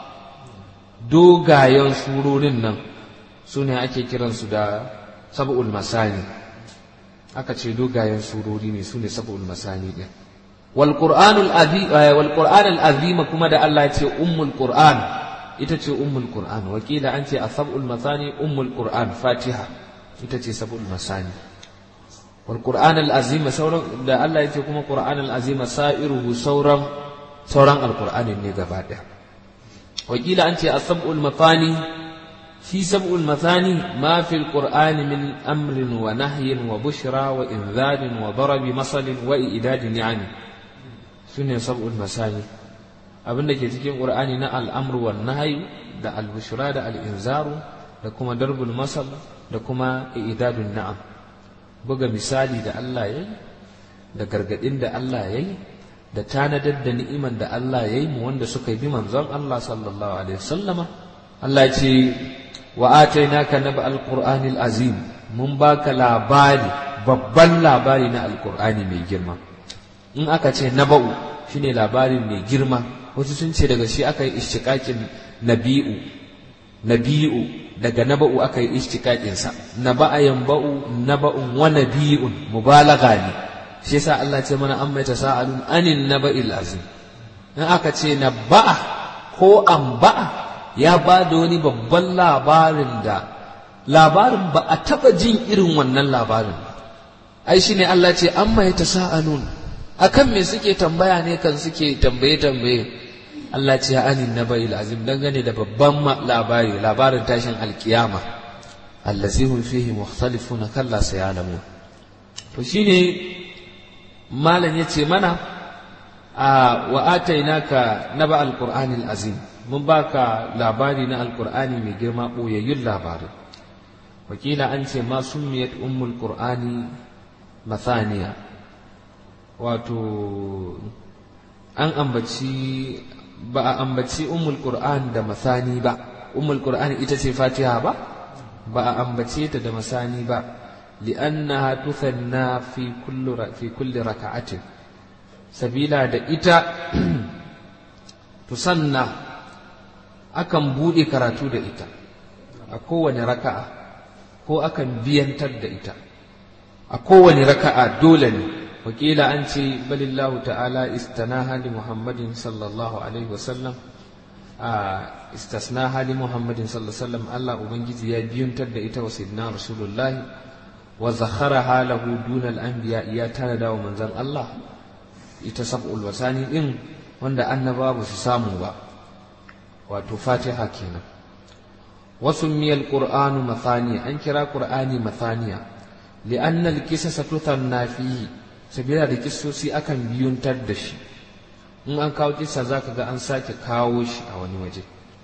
dogayen surorin nan su ne ake kiransu da sab'ul masani aka ce dogayen surori ne su ne sab'ul masani din والقرآن العظيم والقرآن العظيم كما دا الله يتي أم القرآن يتي أم القرآن وكيل أنت السبع المثاني أم القرآن فاتحة يتي سبع المثاني والقرآن العظيم سورا دا الله يتي كما القرآن العظيم سائره سورا سورا القرآن النجابات وكيل أنت السبع المثاني في سبع المثاني ما في القرآن من أمر ونهي وبشرى وإنذار وضرب مثل وإيداد يعني su ne sab'ul masani abin da ke cikin qur'ani na al'amru wan nahyu da al-bushra da al-inzaru da kuma darbul masal da kuma idadun na'am buga misali da Allah yayi da gargadin da Allah yayi da tanadar da ni'iman da Allah yayi mu wanda suka bi manzon Allah sallallahu alaihi wasallama Allah ya ce wa atainaka naba al-qur'anil azim mun baka labari babban labari na al-qur'ani mai girma in aka ce naba'u shine labarin mai girma wasu sun ce daga shi aka yi ishtiqaqin nabi'u nabi'u daga naba'u aka yi ishtiqaqin sa naba'a yanba'u naba'un wa nabi'un mubalagha ne shi yasa Allah ce mana amma tasaalun anin naba'il azim in aka ce naba'a ko amba'a ya ba da wani babban labarin da labarin ba a taba jin irin wannan labarin ba ai shine Allah ce amma ya tasaalun akan me suke tambaya ne kan suke tambaye tambaye Allah ce ya anin nabail azim dangane da babban labari labarin tashin alkiyama allazi hum fihi mukhtalifuna kalla sayalamu to shine malam yace mana a wa atainaka naba alqur'anil azim mun baka labari na alqur'ani mai girma boyayyun labarin wakila an ce ma summiyat ummul qur'ani mathaniya wato an ambaci ba a ambaci ummul qur'an da masani ba ummul qur'an ita ce fatiha ba ba a ambace ta da masani ba li'annaha tuthanna fi kulli fi kulli raka'atin sabila da ita tusanna akan bude karatu da ita a kowane raka'a ko akan biyantar da ita a kowane raka'a dole ne wakila an ce balillahu ta'ala istanaha li muhammadin sallallahu alaihi wasallam a istasnaha li muhammadin sallallahu alaihi wasallam Allah ubangiji ya biyuntar da ita wa sayyidina rasulullah wa zakharaha lahu dunal anbiya ya tana da wa manzon Allah ita sab'ul wasani din wanda annaba ba su samu ba wato fatiha kenan wasu miyal qur'anu mathaniya an kira qur'ani mathaniya li'anna al-qisasa tuthanna fihi sabila da kissosi akan biyuntar da shi in an kawo kissa zaka ga an sake kawo shi a wani waje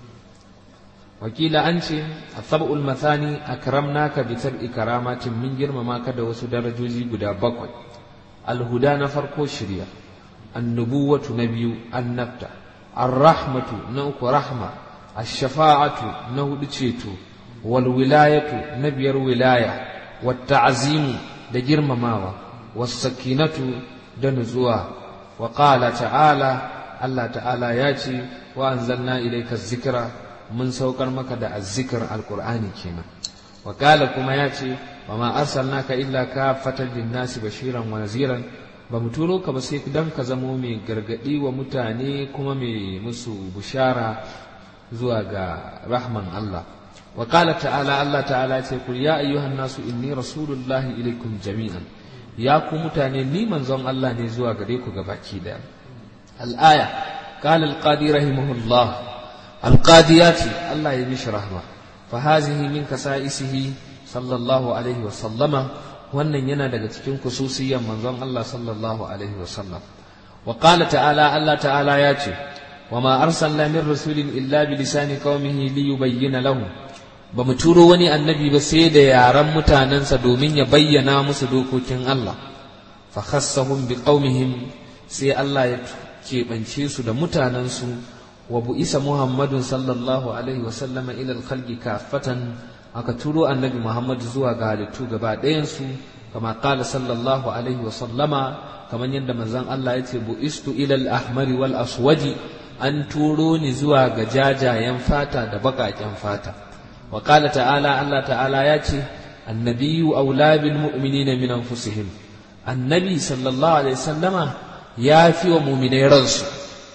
wakila an ce asab'ul mathani akramnaka bi sab'i karamatin min girmama ka da wasu darajoji guda bakwai alhuda na farko shirya annubuwatu na biyu annabta arrahmatu na uku rahma ashafa'atu na hudu ceto wal wilayatu na biyar wilaya wat ta'zimu da girmamawa was sakinatu da nutsuwa wa qala ta'ala Allah ta'ala ya ce wa anzalna ilayka zikra mun saukar maka da azzikr alqur'ani kenan wa qala kuma ya ce wa ma arsalnaka illa kafatan lin-nasi bashiran wa naziran ba mu turo ka ba sai dan ka zamo mai gargadi wa mutane kuma mai musu bushara zuwa ga rahman Allah wa qala ta'ala Allah ta'ala ce kul ya ayyuhan nasu inni rasulullahi ilaikum jami'an ya ku mutane ni manzon Allah ne zuwa gare ku gabaki daya al-aya qala al-qadi rahimahullah al-qadi yati Allah ya mishi rahma fa hazihi min kasaisihi sallallahu alaihi wa sallama wannan yana daga cikin kususiyan manzon Allah sallallahu alaihi wa sallam wa qala ta'ala Allah ta'ala ya ce wa ma arsalna min rasulin illa bi lisani qaumihi li yubayyana lahum ba mu turo wani annabi ba sai da yaran mutanensa domin ya bayyana musu dokokin Allah fa khassahum bi qaumihim sai Allah ya keɓance su da mutanensu wa bu'isa Muhammadun sallallahu alaihi wa sallama ila al-khalqi kaffatan aka turo annabi Muhammad zuwa ga halittu gaba ɗayansu kama qala sallallahu alaihi wa sallama kamar yadda manzon Allah ya ce bu'istu ila al-ahmari wal aswadi an turo ni zuwa ga jajayen fata da baƙaƙen fata wa qala ta'ala Allah ta'ala ya ce annabiyyu aula bil mu'minina min anfusihim annabi sallallahu alaihi sallama ya fi wa mu'minai ransu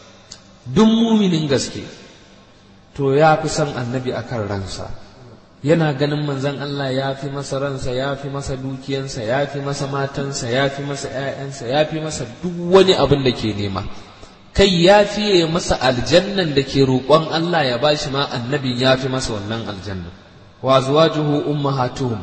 duk mu'minin gaske to ya fi son annabi akan ransa yana ganin manzon Allah ya fi masa ransa ya fi masa dukiyansa ya fi masa matansa ya fi masa ‘ya'yansa ya fi masa duk wani abin da ke nema kai ya fiye masa aljannan da ke roƙon Allah ya bashi ma annabin ya fi masa wannan aljannan wa zuwajuhu ummahatuhum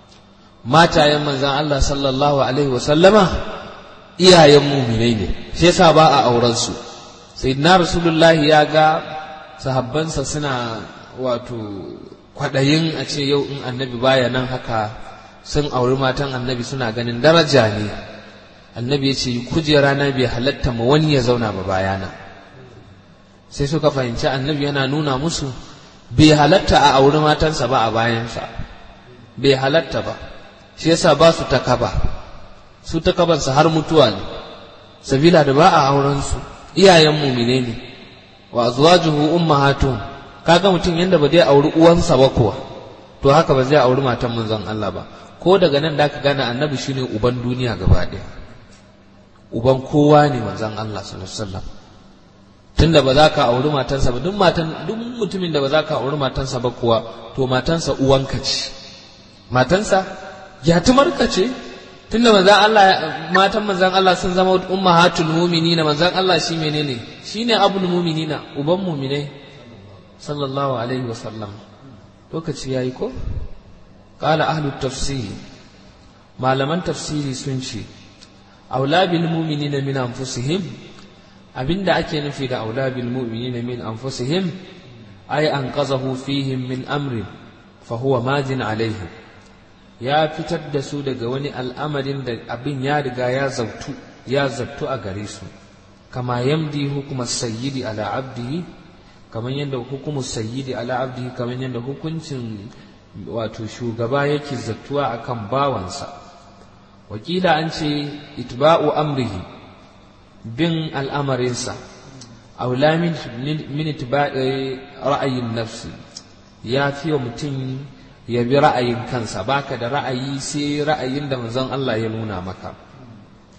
matayen manzon Allah sallallahu alaihi wa sallama iyayen muminai ne shi yasa ba a auren su sayyidina rasulullahi ya ga sahabbansa suna wato kwaɗayin a ce yau in annabi baya nan haka sun auri matan annabi suna ganin daraja ne annabi ya ce kujera na bai halatta ma wani ya zauna ba bayana sai suka fahimci annabi yana nuna musu bai halatta a auri matansa ba a bayansa bai halatta ba shi yasa ba su ta kaba su ta kabansa har mutuwa ne sabila da ba a auren su iyayen mumine ne wa azwajuhu ummahatuhum kaga mutum yanda ba zai auri uwansa ba kuwa to haka ba zai auri matan manzon Allah ba ko daga nan da ka gane annabi shine uban duniya gaba ɗaya uban kowa ne manzon Allah sallallahu alaihi wasallam tunda ba za ka auri matansa ba duk matan duk mutumin da ba za ka auri matansa ba kuwa to matansa uwanka ce matansa yatumarka ce tunda manzon Allah matan manzon Allah sun zama ummahatul mu'minina manzon Allah shi menene shine abul mu'minina uban mu'minai sallallahu alaihi wasallam lokaci yayi ko qala ahlu tafsir malaman tafsiri sun ce aula bil mu'minina min anfusihim abinda ake nufi da aula bil mu'minina min anfusihim ay anqazahu fihim min amri fa huwa majin alaihim ya fitar da su daga wani al'amarin da abin ya riga ya zautu ya zattu a gare su kama yamdi hukumar sayyidi ala abdihi kamar yadda hukumu sayyidi ala abdihi kamar yadda hukuncin wato shugaba yake zattuwa akan bawansa wakila an ce itba'u amrihi bin al'amarinsa aula min itba'i ra'ayin nafsi ya fi wa mutum ya bi ra'ayin kansa baka da ra'ayi sai ra'ayin da manzon Allah ya nuna maka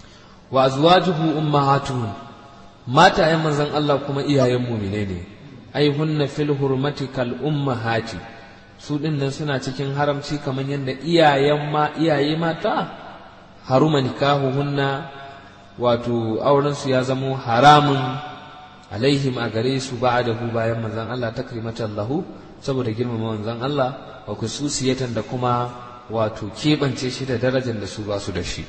wa azwajuhu ummahatuhum mata ayan manzon Allah kuma iyayen mu'mine ne ai hunna fil hurmati kal ummahati su din nan suna cikin haramci kamar yadda iyayen ma iyaye mata haruma nikahuhunna wato auren su ya zamo haramun alaihim a gare su ba'dahu bayan manzon Allah takrimatan lahu saboda girmama manzon Allah wa kususiyatan da kuma wato keɓance shi da darajar da su ba su da shi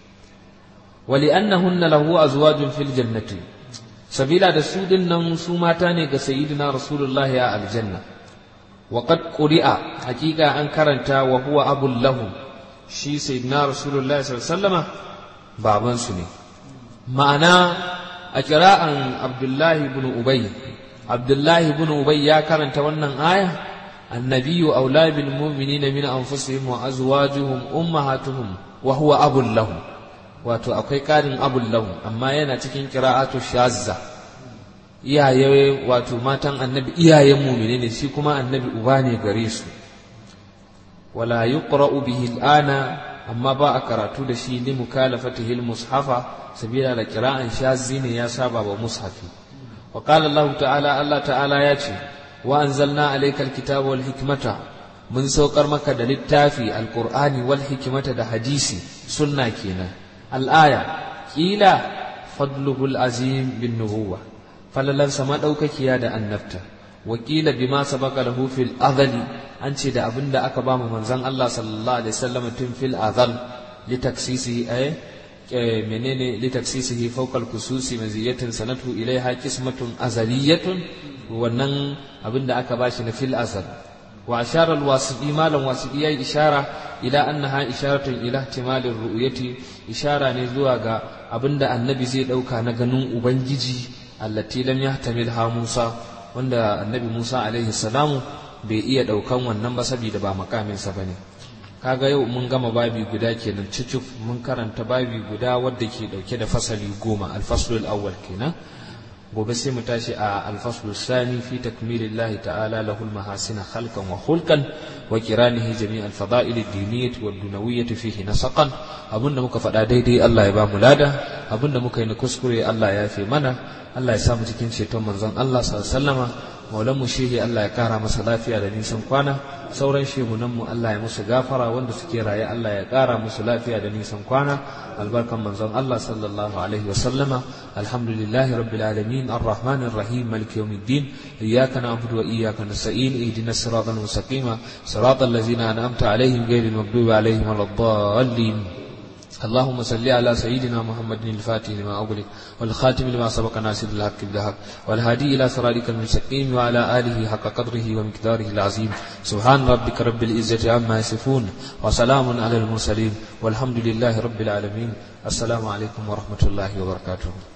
wali annahunna lahu azwajun fil jannati sabila da su din nan su mata ne ga sayyidina rasulullah ya aljanna wa qad quri'a hakika an karanta wa huwa abul lahu shi sayyidina rasulullah sallallahu alaihi wasallama baban su ne ma'ana a kira'an abdullahi ibn ubay abdullahi ibn ubay ya karanta wannan aya النبي أولى بالمؤمنين من أنفسهم وأزواجهم أمهاتهم وهو أب لهم wato akwai ƙarin abun lahu amma yana cikin kira'atu shazza iyaye wato matan annabi iyayen mumine ne shi kuma annabi uba ne gare su wala yuqra'u bihi al'ana amma ba a karatu da shi li mukalafatihi al-mushafa sabila da kira'an shazzi ne ya saba wa mushafi wa qala Allah ta'ala Allah ta'ala ya ce wa anzalna alayka al-kitaba wal hikmata mun saukar maka da littafi alqur'ani wal hikmata da hadisi sunna kenan al'aya kila fadluhul azim bin nubuwa falalansa madaukakiya da annabta wakila bima sabaka lahu fil azali an ce da abin da aka ba mu manzon Allah sallallahu alaihi wasallam tun fil azal li taksisi ay menene li taksisihi fawqa al kususi maziyatan sanatu ilaiha qismatun azaliyatun wannan abin da aka bashi na fil azal wa ashara al wasidi malam wasidi yayi ishara ila annaha isharatun ila ihtimalir ru'yati ishara ne zuwa ga abinda annabi zai dauka na ganin ubangiji allati lam yahtamilha Musa wanda annabi Musa alaihi salamu bai iya daukan wannan ba saboda ba makamin sa bane kaga yau mun gama babi guda kenan cicif mun karanta babi guda wadda ke dauke da fasali goma alfaslul awwal kenan gobe sai mu tashi a alfaslu sani fi takmilillahi ta'ala lahul mahasina khalqan wa khulqan wa kiranihi jami' al-fada'il ad-diniyyah wa ad-dunawiyyah fihi nasaqan abunda muka faɗa daidai Allah ya ba mu lada abunda muka yi na kuskure Allah ya fi mana Allah ya sa mu cikin ceton manzon Allah sallallahu alaihi wasallama maulan mu shehi Allah ya kara masa lafiya da nisan kwana sauran shehunan mu Allah ya musu gafara wanda suke raye Allah ya kara musu lafiya da nisan kwana albarkan manzon Allah sallallahu alaihi wasallama alhamdulillahi rabbil alamin arrahmanir rahim maliki yawmiddin iyyaka na'budu wa iyyaka nasta'in ihdinas siratal mustaqim siratal ladzina an'amta alaihim ghayril maghdubi alaihim waladdallin اللهم صل على سيدنا محمد الفاتح لما أغلق والخاتم لما سبق ناصر الحق بالحق والهادي إلى صراطك المستقيم وعلى آله حق قدره ومقداره العظيم سبحان ربك رب العزة عما يصفون وسلام على المرسلين والحمد لله رب العالمين السلام عليكم ورحمة الله وبركاته